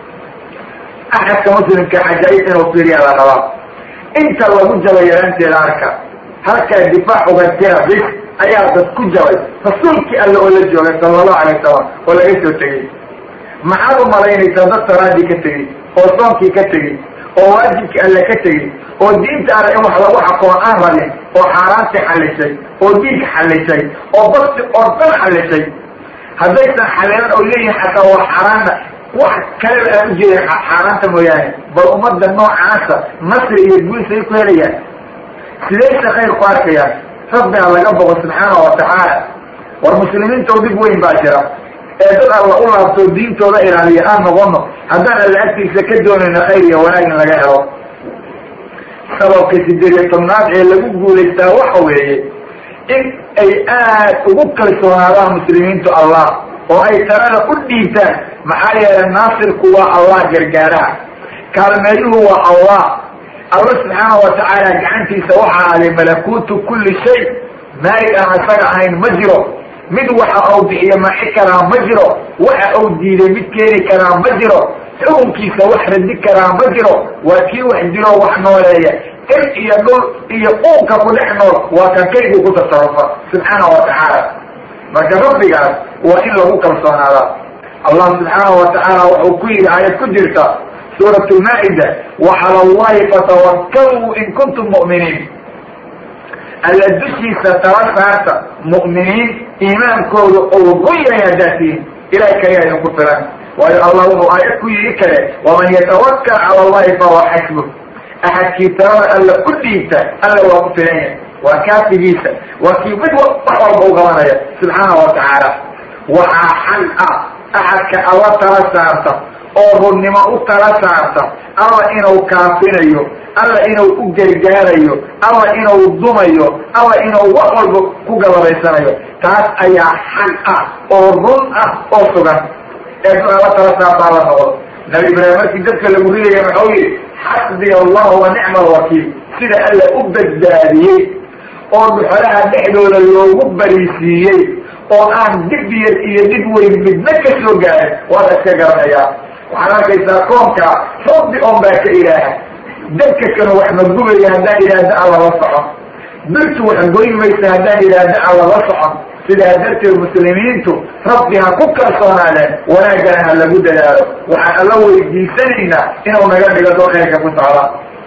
axadka muslimka xajaayib inuu fiiriya la rabaa inta lagu jabay yaraanteeda arka halkaa difaac uga jira bis ayaa dad ku jabay rasuulkii alle oo la joogay sala allahu alay wasalam oo laga soo tegey maxaad u malaynaysaa dad salaadii ka tegey oo soonkii ka tegey oo waajibkii alle ka tegey oo diinta alle in wax lagu xakoon aan rabin oo xaaraantii xallishay oo diinka xallishay oo bakti oo dhan xallishay haddaysan xaleelan oo leeyihin xataa waa xaaraanna wax kaleba aan ujeedin xaaraanta mooyaane bal ummadda noocaasa nasri iyo guulsay ku helayaan sidaysa khayr ku arkayaan rabbiga laga boqo subxaana watacaala war muslimiinta oo dhib weyn baa jira ee dad alla u laabto diintooda ilaaliya aan noqono haddaan alla agtiisa ka doonayno khayr iyo wanaag in laga helo sababka sideed iyo tobnaad ee lagu guulaystaa waxa weeye in ay aad ugu kalsoonaadaan muslimiintu allah oo ay talada u dhiibtaan maxaa yeelay naasirku waa allah gargaaraha kaalmeeyuhu waa allah alla subxaana watacaala gacantiisa waxaa aday malakuutu kulli shay maalig aan isaga ahayn ma jiro mid waxa uu bixiyo maci karaa ma jiro waxa uu diiday mid keeni karaa ma jiro xukunkiisa wax radi karaa ma jiro waa kii wax dilo wax nooleeya il iyo dhul iyo uunka ku dhex nool waa kan kaygu ku tasarufa subxaana watacaala marka rabbigaas waa in lagu kalsoonaadaa allah subxaana watacaala wuxuu ku yidhi aayad ku jirta suurat lmaa-ida wacala allahi fatawakkaluu in kuntum mu'miniin alla dushiisa tala saarta mu'miniin iimaankooda ou run yahay haddaad tihiin ilahay kaliya idinku filan waayo allah wuxuu aayad ku yidhi kale waman yatawakkal cala allahi fahuwa xasbu axadkii talada alla ku dhiibta alla waa ku filan yahay waa kaafigiisa waa kii mid wax walba u qabanaya subxaana watacaala waxaa xal ah axadka alla tala saarta oo runnimo u tala saarta alla inuu kaafinayo alla inuu u gargaarayo alla inuu dumayo alla inuu wax walba ku galabaysanayo taas ayaa xal ah oo run ah oo sugan ee alla tala saartaa la noqdo nabi ibraahim markii dadka lagu ridaya maxau yihi xasbiya allahu wa nicma alwakiil sida alla u badbaadiyey oo dhuxolaha dhexdooda loogu bariisiiyey oo aan dib yar iyo dib weyn midna ka soo gaarin waada iska garanayaa waxaad arkaysaa koonka rabbi on baa ka ilaaha dadka kanu wax ma gubaya haddaan idhaahda alla la socon birtu wax goyn maysa haddaan idhaahda alla la socon sidaa darteed muslimiintu rabbi ha ku kalsoonaadeen wanaagana ha lagu dadaalo waxaan alla weydiisanaynaa inuu naga dhigo doo khayrka ku socda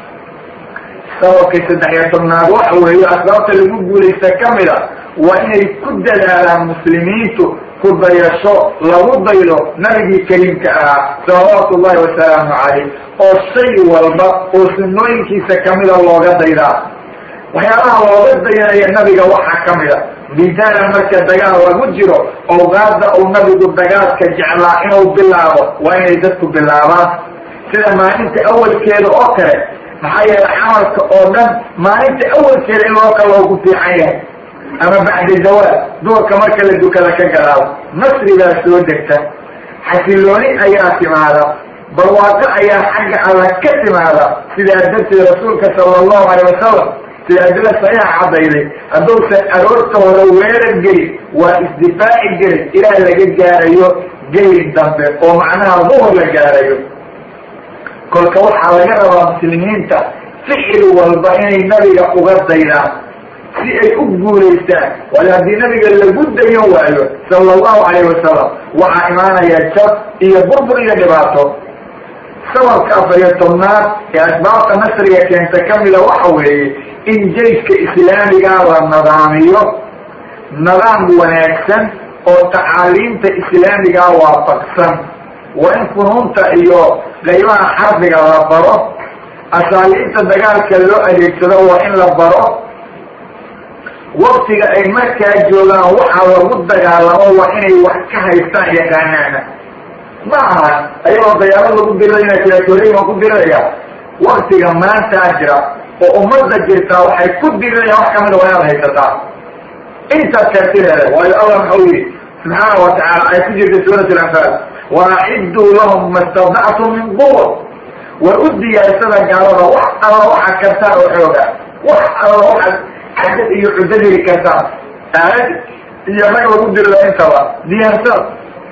sababkay saddex iyo tobnaad waxa weeye asbaabta lagu guulaysta kamida waa inay ku dadaalaan muslimiintu ku dayasho lagu daydo nabigii kariimka ahaa salawaatu ullahi wasalaamu calayh oo shay walba oo sunnooyinkiisa kamida looga daydaa waxyaabaha looga dayanaya nabiga waxaa kamida midaala marka dagaal lagu jiro awqaada uu nabigu dagaalka jeclaa inuu bilaabo waa inay dadku bilaabaan sida maalinta awalkeeda oo kale maxaa yeele camalka oo dhan maalinta awalkeeda in loo kala ugu fiican yahay ama bacda zawaal duurka marka la dukada ka gadaado nasrigaa soo degta xasilooni ayaa timaada barwaaqo ayaa xagga alla ka timaada sidaa darteed rasuulka sala allahu alay wasalam sidaadila saxiixa caddayday hadduusan aroorta hore weerar gelin waa isdifaaci gelin ilaa laga gaarayo gelin dambe oo macnaha duhur la gaarayo kolka waxaa laga rabaa muslimiinta ficil walba inay nabiga uga daydaan si ay u guulaystaan waayo haddii nabiga lagu dayan waayo sala allahu calayh wasalam waxaa imaanaya jab iyo burbur iyo dhibaato sababka afar iyo tobnaad ee asbaabta nasriga keenta kamida waxa weeye in jayska islaamigaa la nadaamiyo nidaam wanaagsan oo tacaaliimta islaamigaa waafaqsan waa in funuunta iyo qaybaha xarbiga la baro asaaliibta dagaalka loo adeegsado waa in la baro waktiga ay markaa joogaan waxaa lagu dagaalamo waa inay wax ka haystaan yaqaanaana ma aha ayagoo dayaalo lagu dirirayna kalaatooriy waan ku diriraya waktiga maantaa jira oo ummadda jirtaa waxay ku dirirayaan wax kamida waa inaad haysataa intaas kaatireeda waayo allah maxau yihi subxaana watacaala ay ku jirta suurat alanfaal waacidduu lahum ma stadactum min quwa war u diyaarsada gaalada wax alla waxa kartaan oo xooga wax alla waxaad cadad iyo cuddo heli kartaan aalad iyo rag lagu dirida intaba diyaarsada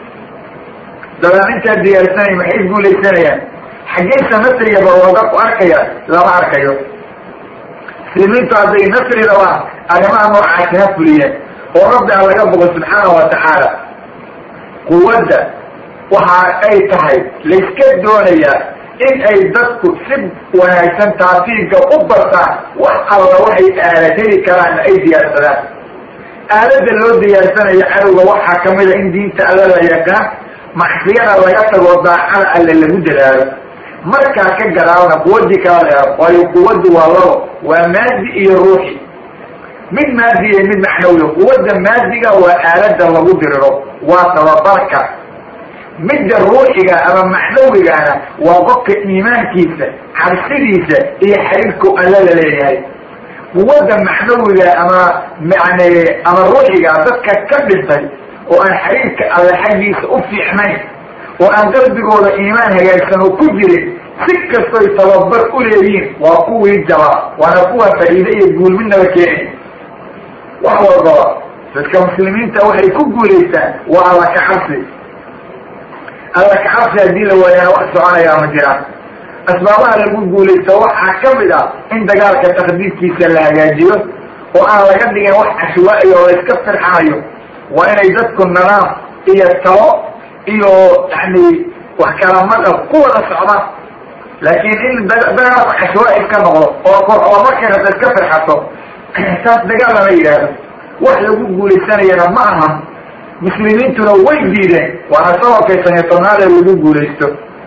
dabaan intaa diyaarsanay maxay guulaysanayaan xaggeysa nasriga ba looga ku arkaya lama arkayo muslimiintu hadday nasri rabaan arrimaha noocaasi ha fuliyeen oo rabbi a laga bogo subxaana wa tacaala quwadda waxa ay tahay layska doonayaa in ay dadku si wanaagsan taafiiga u bartaan wax alla waxay aalad heli karaanna ay diyaarsadaan aaladda loo diyaarsanayo cadowga waxaa kamida in diinta alla la yaqaan macsiyada laga tago daacada alle lagu dadaalo markaa ka gadaalna quwadii kala leero waayo quwaddu waa labo waa maadi iyo ruuxi mid maadi iyo mid macnawiya quwadda maadiga waa aalada lagu diriro waa tababarka midda ruuxiga ama macnawigana waa qofka iimaankiisa cabsidiisa iyo xiriirku alla la leeyahay quwadda macnawiga ama yani ama ruuxiga dadka ka dhintay oo aan xiriirka alle xaggiisa u fiicnayn oo aan qalbigooda iimaan hagaagsan oo ku jirin si kastoy tababar u leeyihiin waa kuwii jaba waana kuwa faa'iide iyo guulmidnaba keeni wax walbaba dadka muslimiinta waxay ku guulaystaan waa alla ka cabsi alla ka cabsi haddii la waayana wax soconayaa ma jiraan asbaabaha lagu guulaysto waxaa ka mid ah in dagaalka takdiidkiisa la hagaajiyo oo aan laga dhigin wax cashwaa'iya oo la iska firxanayo waa inay dadku nadaam iyo talo iyo yani wax kalamada ku wada socdaan laakiin in dagaalka cashwaa'i ka noqdo oo kor oo markay rabta iska firxato taas dagaal lama yidhaahdo wax lagu guulaysanayana ma aha muslimiintuna way diideen waana sababkay saniyo tobnaad ee lagu guulaysto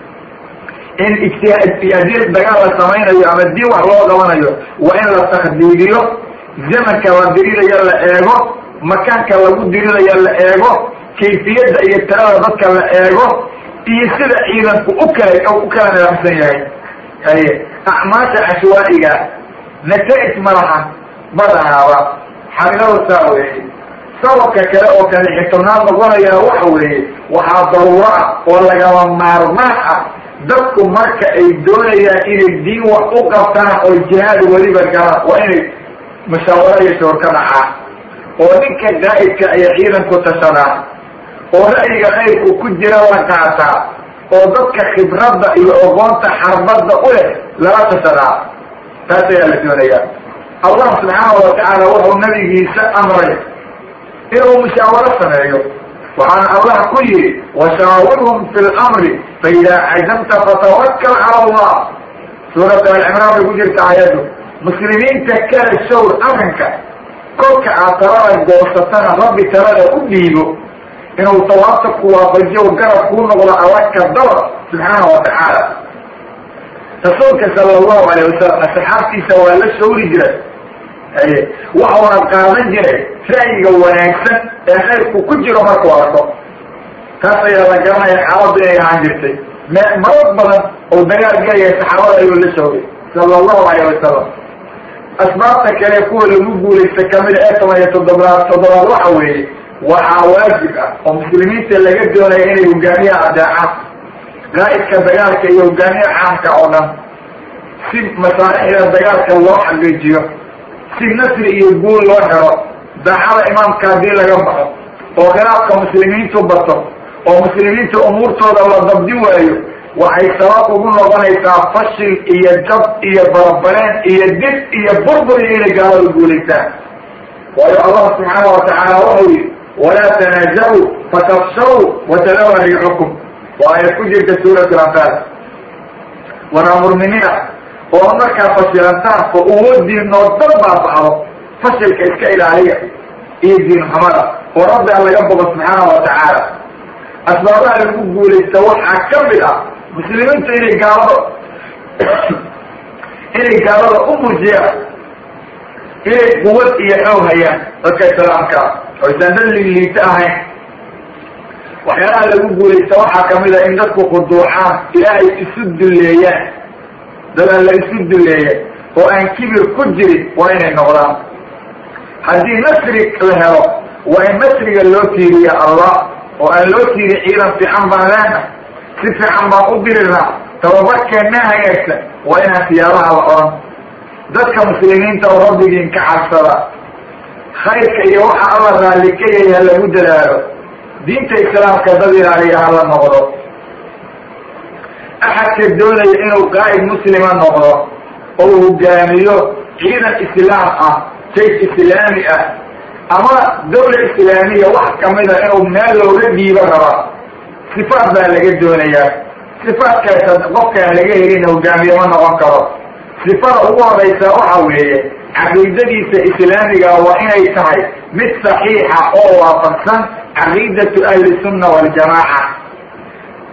in ijtihaad haddii dagaal la samaynayo ama diin wax loo qabanayo waa in la takdiidiyo zamanka la dirirayo la eego makaanka lagu dirirayo la eego kayfiyadda iyo tirada dadka la eego iyo sida ciidanku u kala u kala nidaamsan yahay haye acmaasha cashwaa'iga nata-ij malaha badanaaba xaqiiqada saa weeye sababka kale oo kale xitobnaad noqonaya waxa weeye waxaa daruuro ah oo lagama maarmaan ah dadku marka ay doonayaan inay diin wax u qabtaan oo jihaad weliba galaan waa inay mushaawaro iyo shoor ka dhacaan oo ninka qaa'idka aya ciidanku tashadaa oo ra'yiga khayrku ku jira la qaataa oo dadka khibradda iyo ogoonta xarbadda u leh lala tashadaa taas ayaa la doonayaa allah subxaana watacaala wuxuu nabigiisa amray inuu mushaawaro sameeyo waxaana allah ku yihi washaawirhum fi lamri faidaa cazamta fatawakal cala allah suurat alcimraan bay ku jirta ayadu muslimiinta kala shawr arrinka kolka aad talada goosatana rabbi talada u dhiibo inuu tawaabta ku waafajiyo garab kuu noqdo allaka daba subxaana watacaala rasuulka sala allahu alayh wasalam asxaabtiisa waa la shawri jiray waxuuna qaadan jiray ra'yiga wanaagsan ee khayrku ku jiro markuu arko taas ayaa la garanaya xaaladu inay ahaan jirtay marad badan oo dagaal gelaya saxaabada ayuu la shawray sala allahu alayh wasalam asbaabta kale kuwa lagu guulaysta kamida ee toban iyo toddobaad toddobaad waxa weeye waxaa waajib ah oo muslimiinta laga doonaya inay hogaamiyaha adeecaan qaa'idka dagaalka iyo hogaamiyaha caamka oo dhan si masaalixda dagaalka loo xaqiijiyo si nasri iyo guul loo helo daacada imaamka haddii laga baxo oo khilaafka muslimiintu bato oo muslimiinta umuurtooda la dabdi waayo waxay sabab ugu noqonaysaa fashil iyo jab iyo barabareen iyo dib iyo burbur iyo inay gaalada guulaystaan waayo allah subxaana watacaala wuxuu yihi walaa tanaazacu fatafshaw watadawa riixukum waa ayad ku jirta suurat lanfaal wanamurminina oo markaa fashilantaan oo uwoodiinoo dad baabacdo fashilka iska ilaaliya iyo diin xumada oo rabbi a laga bogo subxaana watacaala asbaabaha lagu guulaysta waxaa ka mid ah muslimiintu inay gaalada inay gaalada u muujiyaan inay quwad iyo xoog hayaan dadka islaamka oysan dad ligliito ahayn waxyaalaha lagu guulaysta waxaa kamid a in dadku khuduucaan ilaahay isu dulleeyaan dadaan la isu duleeya oo aan kibir ku jirin waa inay noqdaan haddii nasri la helo waa in nasriga loo tiiriya allah oo aan loo tiiri ciidan fiican baan leena si fiican baan u dirirnaa tababarkeenna hagaagsan waa inaan siyaabaha la odhan dadka muslimiinta oo rabbigiin ka cabsada khayrka iyo waxa alla raalli ka yahay ha lagu dadaalo diinta islaamka dad ilaaliya hala noqdo axadka doonaya inuu qaa'id muslima noqdo oo hogaamiyo ciidan islaam ah jaysh islaami ah ama dawla islaamiya wax kamida inuu meel looga dhiibo raba sifaat baa laga doonayaa sifaatkaasa qofkaan laga helin hogaamiye ma noqon karo sifada ugu horeysa waxa weeye caqiidadiisa islaamiga waa inay tahay mid saxiixa oo waafaqsan caqiidatu ahli sunna waljamaaca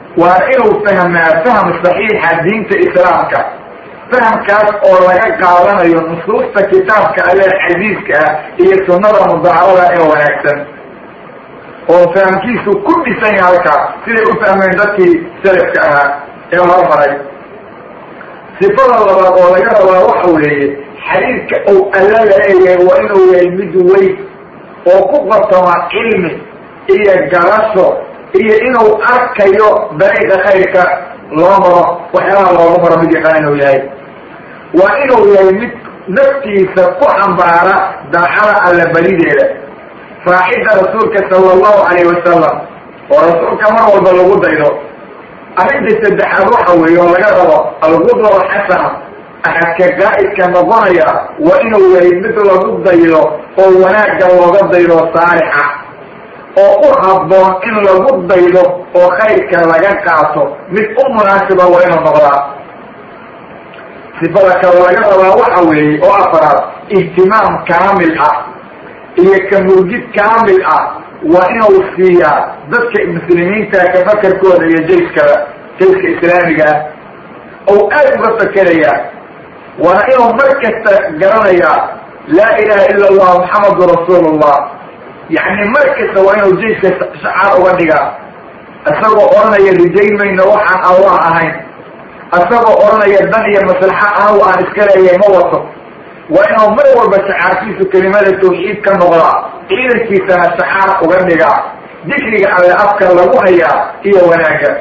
waa inuu fahmaa fahm saxiixa diinta islaamka fahamkaas oo laga qaadanayo nusuusta kitaabka alle xadiiska ah iyo sunnada mudacarada ee wanaagsan oo fahamkiisu ku dhisan yahay halkaas siday u fahmeen dadkii salafka ahaa ee hormaray sifada labaad oo laga rabaa waxa weeye xadiidka uu alla laleeyahay waa inuu yahay mid weyn oo ku qatama cilmi iyo garasho iyo inuu arkayo dariiqa khayrka loo maro waxyaalaha loogu maro mid yaqaan inuu yahay waa inuu yahay mid naftiisa ku xambaara daacada alla berideeda raacidda rasuulka sala allahu calayh wasalam oo rasuulka mar walba lagu daydo arrinta saddexaad waxa weeye oo laga rabo algudwa alxasana axadka qaa'idka noqonaya waa inuu yahay mid lagu daydo oo wanaagga looga daydo saalixa oo u habboon in lagu daydo oo khayrka laga qaato mid u munaasiba waa inuu noqdaa sifada kale laga rabaa waxa weeye oo afaraad ihtimaam kaamil ah iyo kamurgid kaamil ah waa inuu siiyaa dadka muslimiinta ka fakarkooda iyo jayskada jayska islaamiga ah ou aad uga fakeraya waana inuu mar kasta garanayaa laa ilaha ila allah maxamadu rasuulullah yacni mar kasta waa inuu jayska shacaar uga dhigaa isagoo odhanaya rijayn mayno waxaan allah ahayn isagoo odhanaya dan iyo maslaxa anagu aan iska leeyahay ma wato waa inuu mar walba shacaarkiisu kelimada tawxiid ka noqdaa ciidankiisana shacaar uga dhigaa dikriga alle afka lagu hayaa iyo wanaagga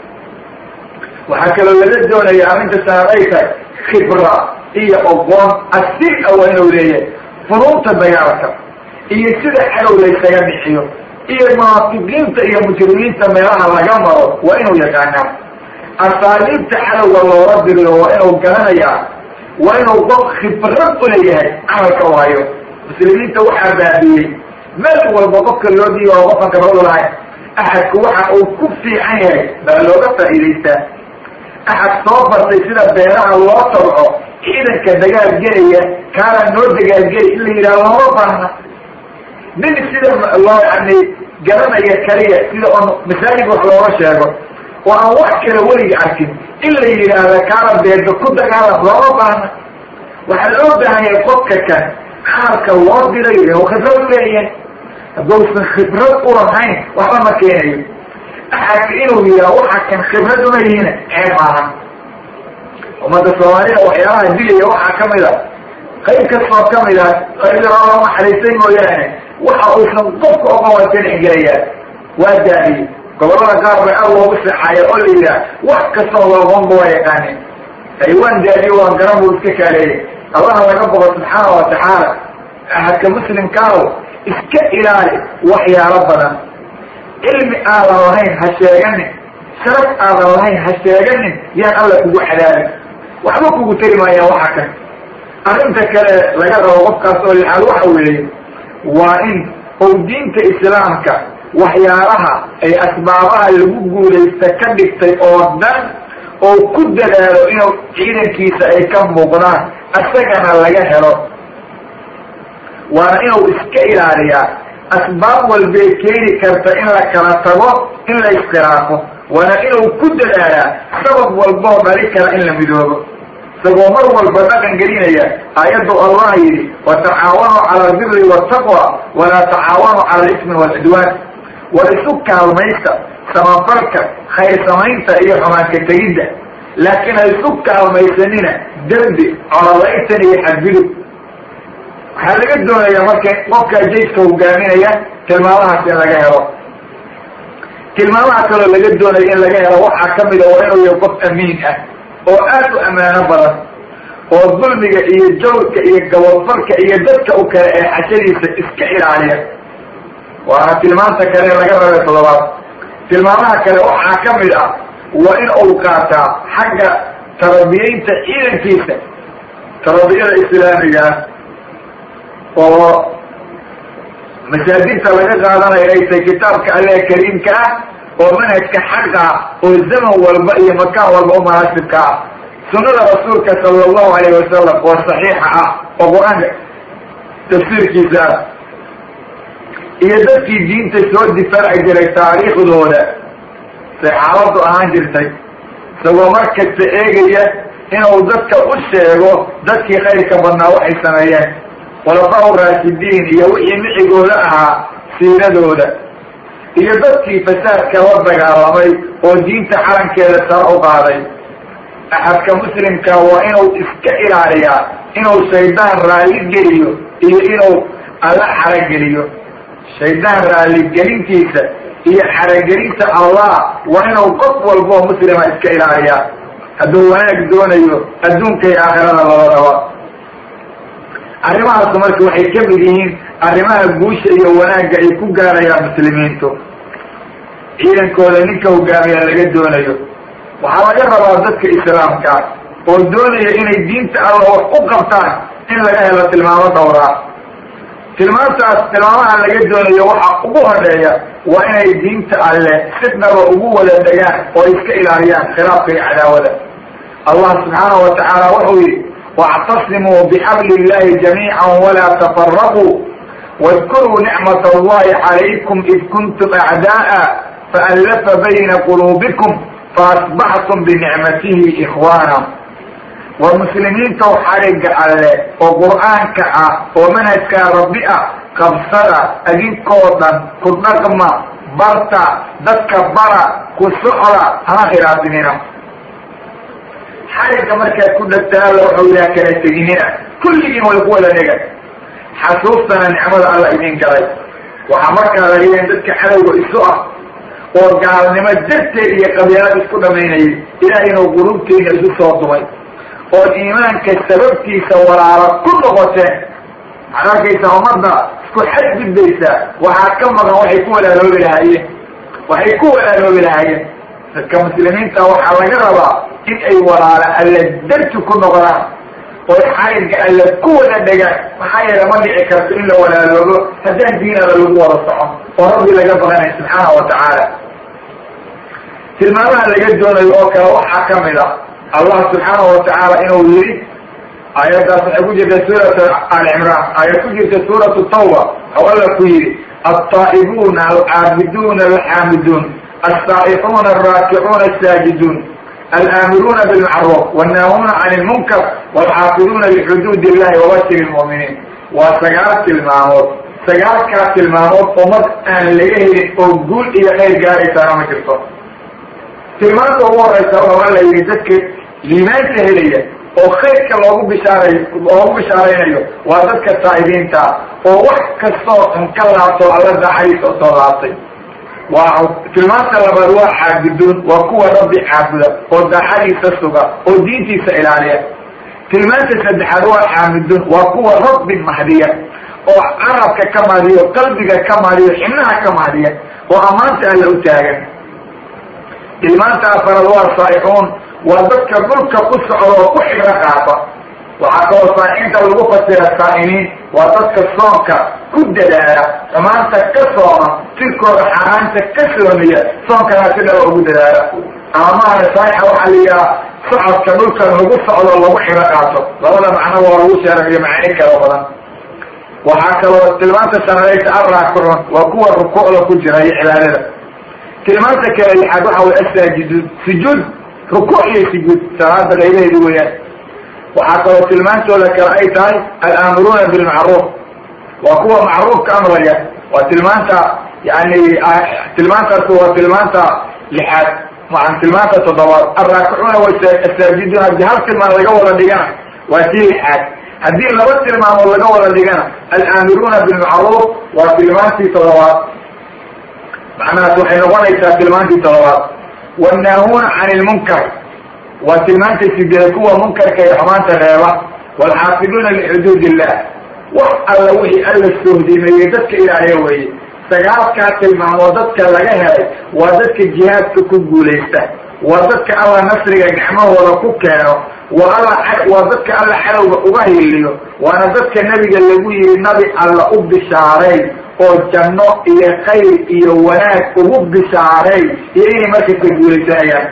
waxaa kaloo laga doonaya arrinta sanad ay tahay khibra iyo oqoon asir a waa inuu leeyahay furuunta dagaalka iyo sida cadow laysaga bixiyo iyo munaafiqiinta iyo mujrimiinta meelaha laga maro waa inuu yaqaanaa asaaliibta cadowga loola diriyo waa inuu garanayaa waa inuu qof khibrad u leeyahay camalka waayo muslimiinta waxaa baabiyey meel walba qofka loo dhiiba oo qofkan khibrad u lahayn axadku waxa uu ku fiican yahay baa looga faa'iidaystaa axad soo bartay sida beeraha loo tabco ciidanka dagaalgelaya kaana noo dagaalgeli in la yidhaha looma baahna nin sida loo yani garanaya kaliya sida on masaajid wax looga sheego oo aan wax kale weliga arkin in la yidhaahda kaana beerka ku dagaalam looma baahna waxaa loo baahanyay qofka kan camalka loo dirayo inuu khibrad u leeyahay hadduusan khibrad ulahayn waxba ma keenayo axadka inuu yidhaha waxa kan khibrad uma yihiin ceeb maahan ummadda soomaalida waxyaalaha dilaya waxaa kamid a qayb kastoo kamid a qaybiroo naxariistay mooyaane waxa uusan qofka oqon waa ka dhexgelayaan waa daadiye gobolada qaar bay aad loogu seexaaya oo la yidhaha wax kastoo looqonba waa yaqaanin ay waan daadiye waan garan buu iska kaaleeyay allaha laga boqo subxaana wa tacaala ahadka muslimkaaw iska ilaali waxyaalo badan cilmi aadan lahayn ha sheeganin sharaf aadan lahayn ha sheeganin yaan alla kugu cadaabin waxba kugu tari maayaan waxa kan arrinta kale laga rabo qofkaas oo lixaad waxa weeye waa in ou diinta islaamka waxyaalaha ay asbaabaha lagu guulaysta ka dhigtay oo dhan oo ku dadaalo inuu ciidankiisa ay ka muuqdaan isagana laga helo waana inuu iska ilaaliyaa asbaab walbay keeni karta in la kala tago in la iskhilaafo waana inuu ku dadaalaa sabab walboo dhali kara in la midoobo isagoo mar walba dhaqan gelinaya aayaddu allah yidhi watacaawanuu cala albiri waltaqwa walaa tacaawanuu cala alismi walcidwaan war isu kaalmaysta samafalka khayr samaynta iyo xumaanka tegidda laakiin ha isu kaalmaysanina dembi cololaytan iyo xadgudub waxaa laga doonaya marka qofka jayska hogaaminaya tilmaamahaas in laga helo tilmaamaha kaloo laga doonaya in laga helo waxaa kamid a waa inuu yahay qof amiin ah oo aad u ammaano badan oo dulmiga iyo jawrka iyo gabadfalka iyo dadka u kale ee xashadiisa iska ilaaliya waana tilmaanta kale laga rabay toddobaad tilmaamaha kale waxaa kamid ah waa in uu qaataa xagga tarabiyeynta ciidankiisa tarabiyada islaamiga ah oo masaajidta laga qaadanayo ay tahay kitaabka alle kariimka ah oo manhajka xaqa oo zaman walba iyo makaan walba u munaasibka ah sunada rasuulka sala allahu alayh wasalam oo saxiixa ah oo qur-aanka tafsiirkiisa ah iyo dadkii diinta soo difaaci jiray taariikhdooda say xaaladu ahaan jirtay isagoo markasta eegaya inuu dadka u sheego dadkii khayrka badnaa waxay sameeyeen khulafaa raashidiin iyo wixii micigooda ahaa siiradooda iyo dadkii fasaadka la dagaalamay oo diinta calankeeda sare u qaaday axadka muslimka waa inuu iska ilaaliyaa inuu shaydaan raalli geliyo iyo inuu alla xarageliyo shaydaan raalligelintiisa iyo xaragelinta allah waa inuu qof walboo muslima iska ilaaliyaa hadduu wanaag doonayo adduunka iyo aakhirada labadaba arrimahaasu marka waxay ka mid yihiin arrimaha guusha iyo wanaagga ay ku gaarayaan muslimiintu ciidankooda ninka hogaamiya laga doonayo waxaa laga rabaa dadka islaamka oo doonaya inay diinta alla wax u qabtaan in laga helo tilmaamo dhowraa tilmaamtaas tilmaamaha laga doonayo waxa ugu horeeya waa inay diinta alle si dhaba ugu wada degaan oo iska ilaaliyaan khilaafka iyo cadaawada allah subxaanahu wa tacaala wuxuu yihi wاctasimuu bxabl اllahi jamiica walaa tafaraquu wadkuruu nicmat allahi calaykum id kuntum acda'a faallafa bayna quluubikum faasbaxtum binicmatihi ikhwaana waa muslimiintaw xariga alle oo qur'aanka ah oo manhajkaa rabbi ah qabsada adinkoo dhan ku dhaqma barta dadka bara ku socda hana khilaafinina xariga markaad ku dhagtaa alla waxau ilaha kala teginina kulligiin way ku wada dhega xasuustana nicmada alla idin galay waxaa markaa laga yahay dadka cadowga isu ah oo gaalnimo darteed iyo qabyaalad isku dhamaynayay ilaah inuu qulubteena isu soo dumay ood iimaanka sababtiisa walaalo ku noqoteen waxaad arkaysaa ummadda isku xadgudbaysaa waxaa ka maqan waxay ku walaaloobi lahaayeen waxay ku walaaloobi lahaayeen dadka muslimiinta waxaa laga rabaa in ay walaalo alla darti ku noqdaan oo xariga alla ku wada dhegaan maxaa yeele ma dhici karto in la walaaloobo haddaan diinada lagu wada socon oo rabbi laga baqanay subxaana wa tacaala tilmaamaha laga doonayo oo kale waxaa kamid a allah subxaanahu watacaala inuu yidhi aayaddaas waxay ku jirta suurat ali cimraan aayad ku jirta suuratu tawba oo alla ku yidhi altaa'ibuuna alcaabiduuna alxaamiduun alsaa'ixuuna alraakicuuna asaajiduun alaamiruuna bilmacruuf wannaahuuna can ilmunkar walxaafiduuna lixuduud illahi wabashir lmu'miniin waa sagaal tilmaamood sagaalkaas tilmaamood ummad aan laga helin oo guul iyo khayr gaaraysaana ma jirto tilmaanta ugu horeysa waa la yidhi dadka liimaanta helaya oo khayrka loogu bishaaray loogu bishaaraynayo waa dadka taa'ibiinta oo wax kastoo un ka laabto alla daacadiisa usoo laabtay waa tilmaanta labaad waa caabuduun waa kuwa rabbi caabuda oo daacadiisa suga oo diintiisa ilaaliya tilmaanta saddexaad waa xaamiduun waa kuwa rabbi mahdiya oo carabka ka mahdiya oo qalbiga ka mahdiya o xibnaha ka mahdiya oo ammaanta alla u taagan tilmaanta afaraad waa saa'ixuun waa dadka dhulka ku socda oo ku xibro qaata waxaa kaloo saaixiinta lagu fasira saa'imiin waa dadka soonka ku dadaala xumaanta ka sooma jirkooda xaaraanta ka soomiya soonkana si dhaba ugu dadaala ama maana saaixa waxaa la yidhaha socodka dhulkan lagu socdo lagu xibro qaato labada macno waa lagu sheerayo macaani kala badan waxaa kaloo tilmaanta shanadaysa arraakicuun waa kuwa rukuucda ku jira iyo cibaadada tilmaanta kale lixaad waxa way asaajiduun sujuud rukuuc iyo sujuud salaada qaybaheedu weeyaan waxaa kaloo tilmaantooda kale ay tahay alaamuruuna bilmacruuf waa kuwa macruufka amraya waa tilmaanta yani tilmaantaas waa tilmaanta lixaad maan tilmaanta toddobaad alraakicuuna wasaajiduun haddii hal tilmaan laga wada dhigana waa tii lixaad haddii laba tilmaamood laga wada dhigana alaamiruuna bilmacruuf waa tilmaantii toddobaad macnahaas waxay noqonaysaa tilmaantii toddobaad wannaahuuna can ilmunkar waa tilmaanta sideed kuwa munkarka iyo xumaanta reeba waalxaafiduuna lixuduud illah wax alla wixii alla sohdimeeyey dadka ilaaliya weeye sagaalkaa tilmaamood dadka laga helay waa dadka jihaadka ku guulaysta waa dadka alla nasriga gacmahooda ku keeno waa alla waa dadka alla cadowga uga hiliyo waana dadka nebiga lagu yihi nabi alla u bishaaray oo janno iyo khayr iyo wanaag ugu bishaaray iyo inay markasta guulaysanayaan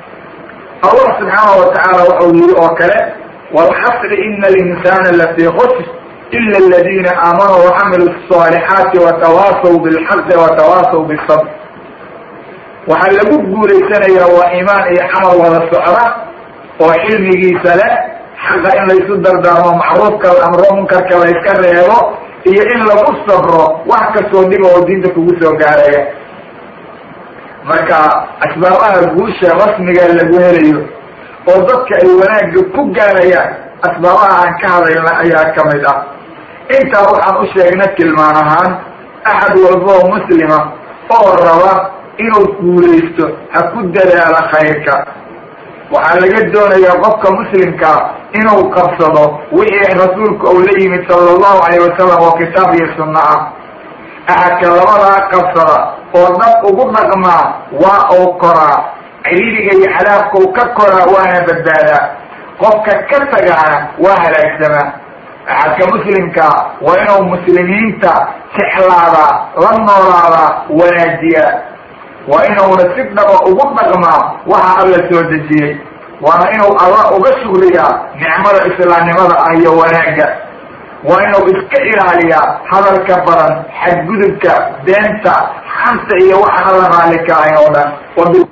allah subxaana watacaala waxau yihi oo kale walxasri ina alinsana lafii khusr ila aladina aamanuu wacamilu الصaalixaati watawaasaw bilxaqi watawaasaw bisabr waxaa lagu guulaysanayaa waa iimaan iyo camal wada socda oo cilmigiisa leh xaqa in laysu dardaarmo macruufka la amro munkarka la yska reebo iyo in lagu sabro wax kastoo dhiba oo diinta kugu soo gaaraya marka asbaabaha guusha rasmiga lagu helayo oo dadka ay wanaagga ku gaarayaan asbaabaha aan ka hadayna ayaa kamid ah intaa waxaan u sheegna tilmaan ahaan axad walba oo muslima oo raba inuu guulaysto ha ku dadaalo khayrka waxaa laga doonayaa qofka muslimkaa inuu qabsado wixii rasuulku uu la yimid sala allahu alayh wasalam oo kitaab iyo sunno ah axadka labadaa qabsada oo dad ugu dhaqmaa waa uu koraa ciriiriga iyo cadaabka u ka koraa waana badbaadaa qofka ka tagaana waa halaagsamaa axadka muslimka waa inuu muslimiinta jeclaadaa la noolaadaa wanaajiya waa inuuna si dhaba ugu dhaqmaa waxa alla soo dejiyey waana inuu alla uga shugriyaa nicmada islaamnimada ah iyo wanaagga waa inuu iska ilaaliyaa hadalka badan xadgudubka beenta xanta iyo waxa alla raalli ka ahayn oo dhan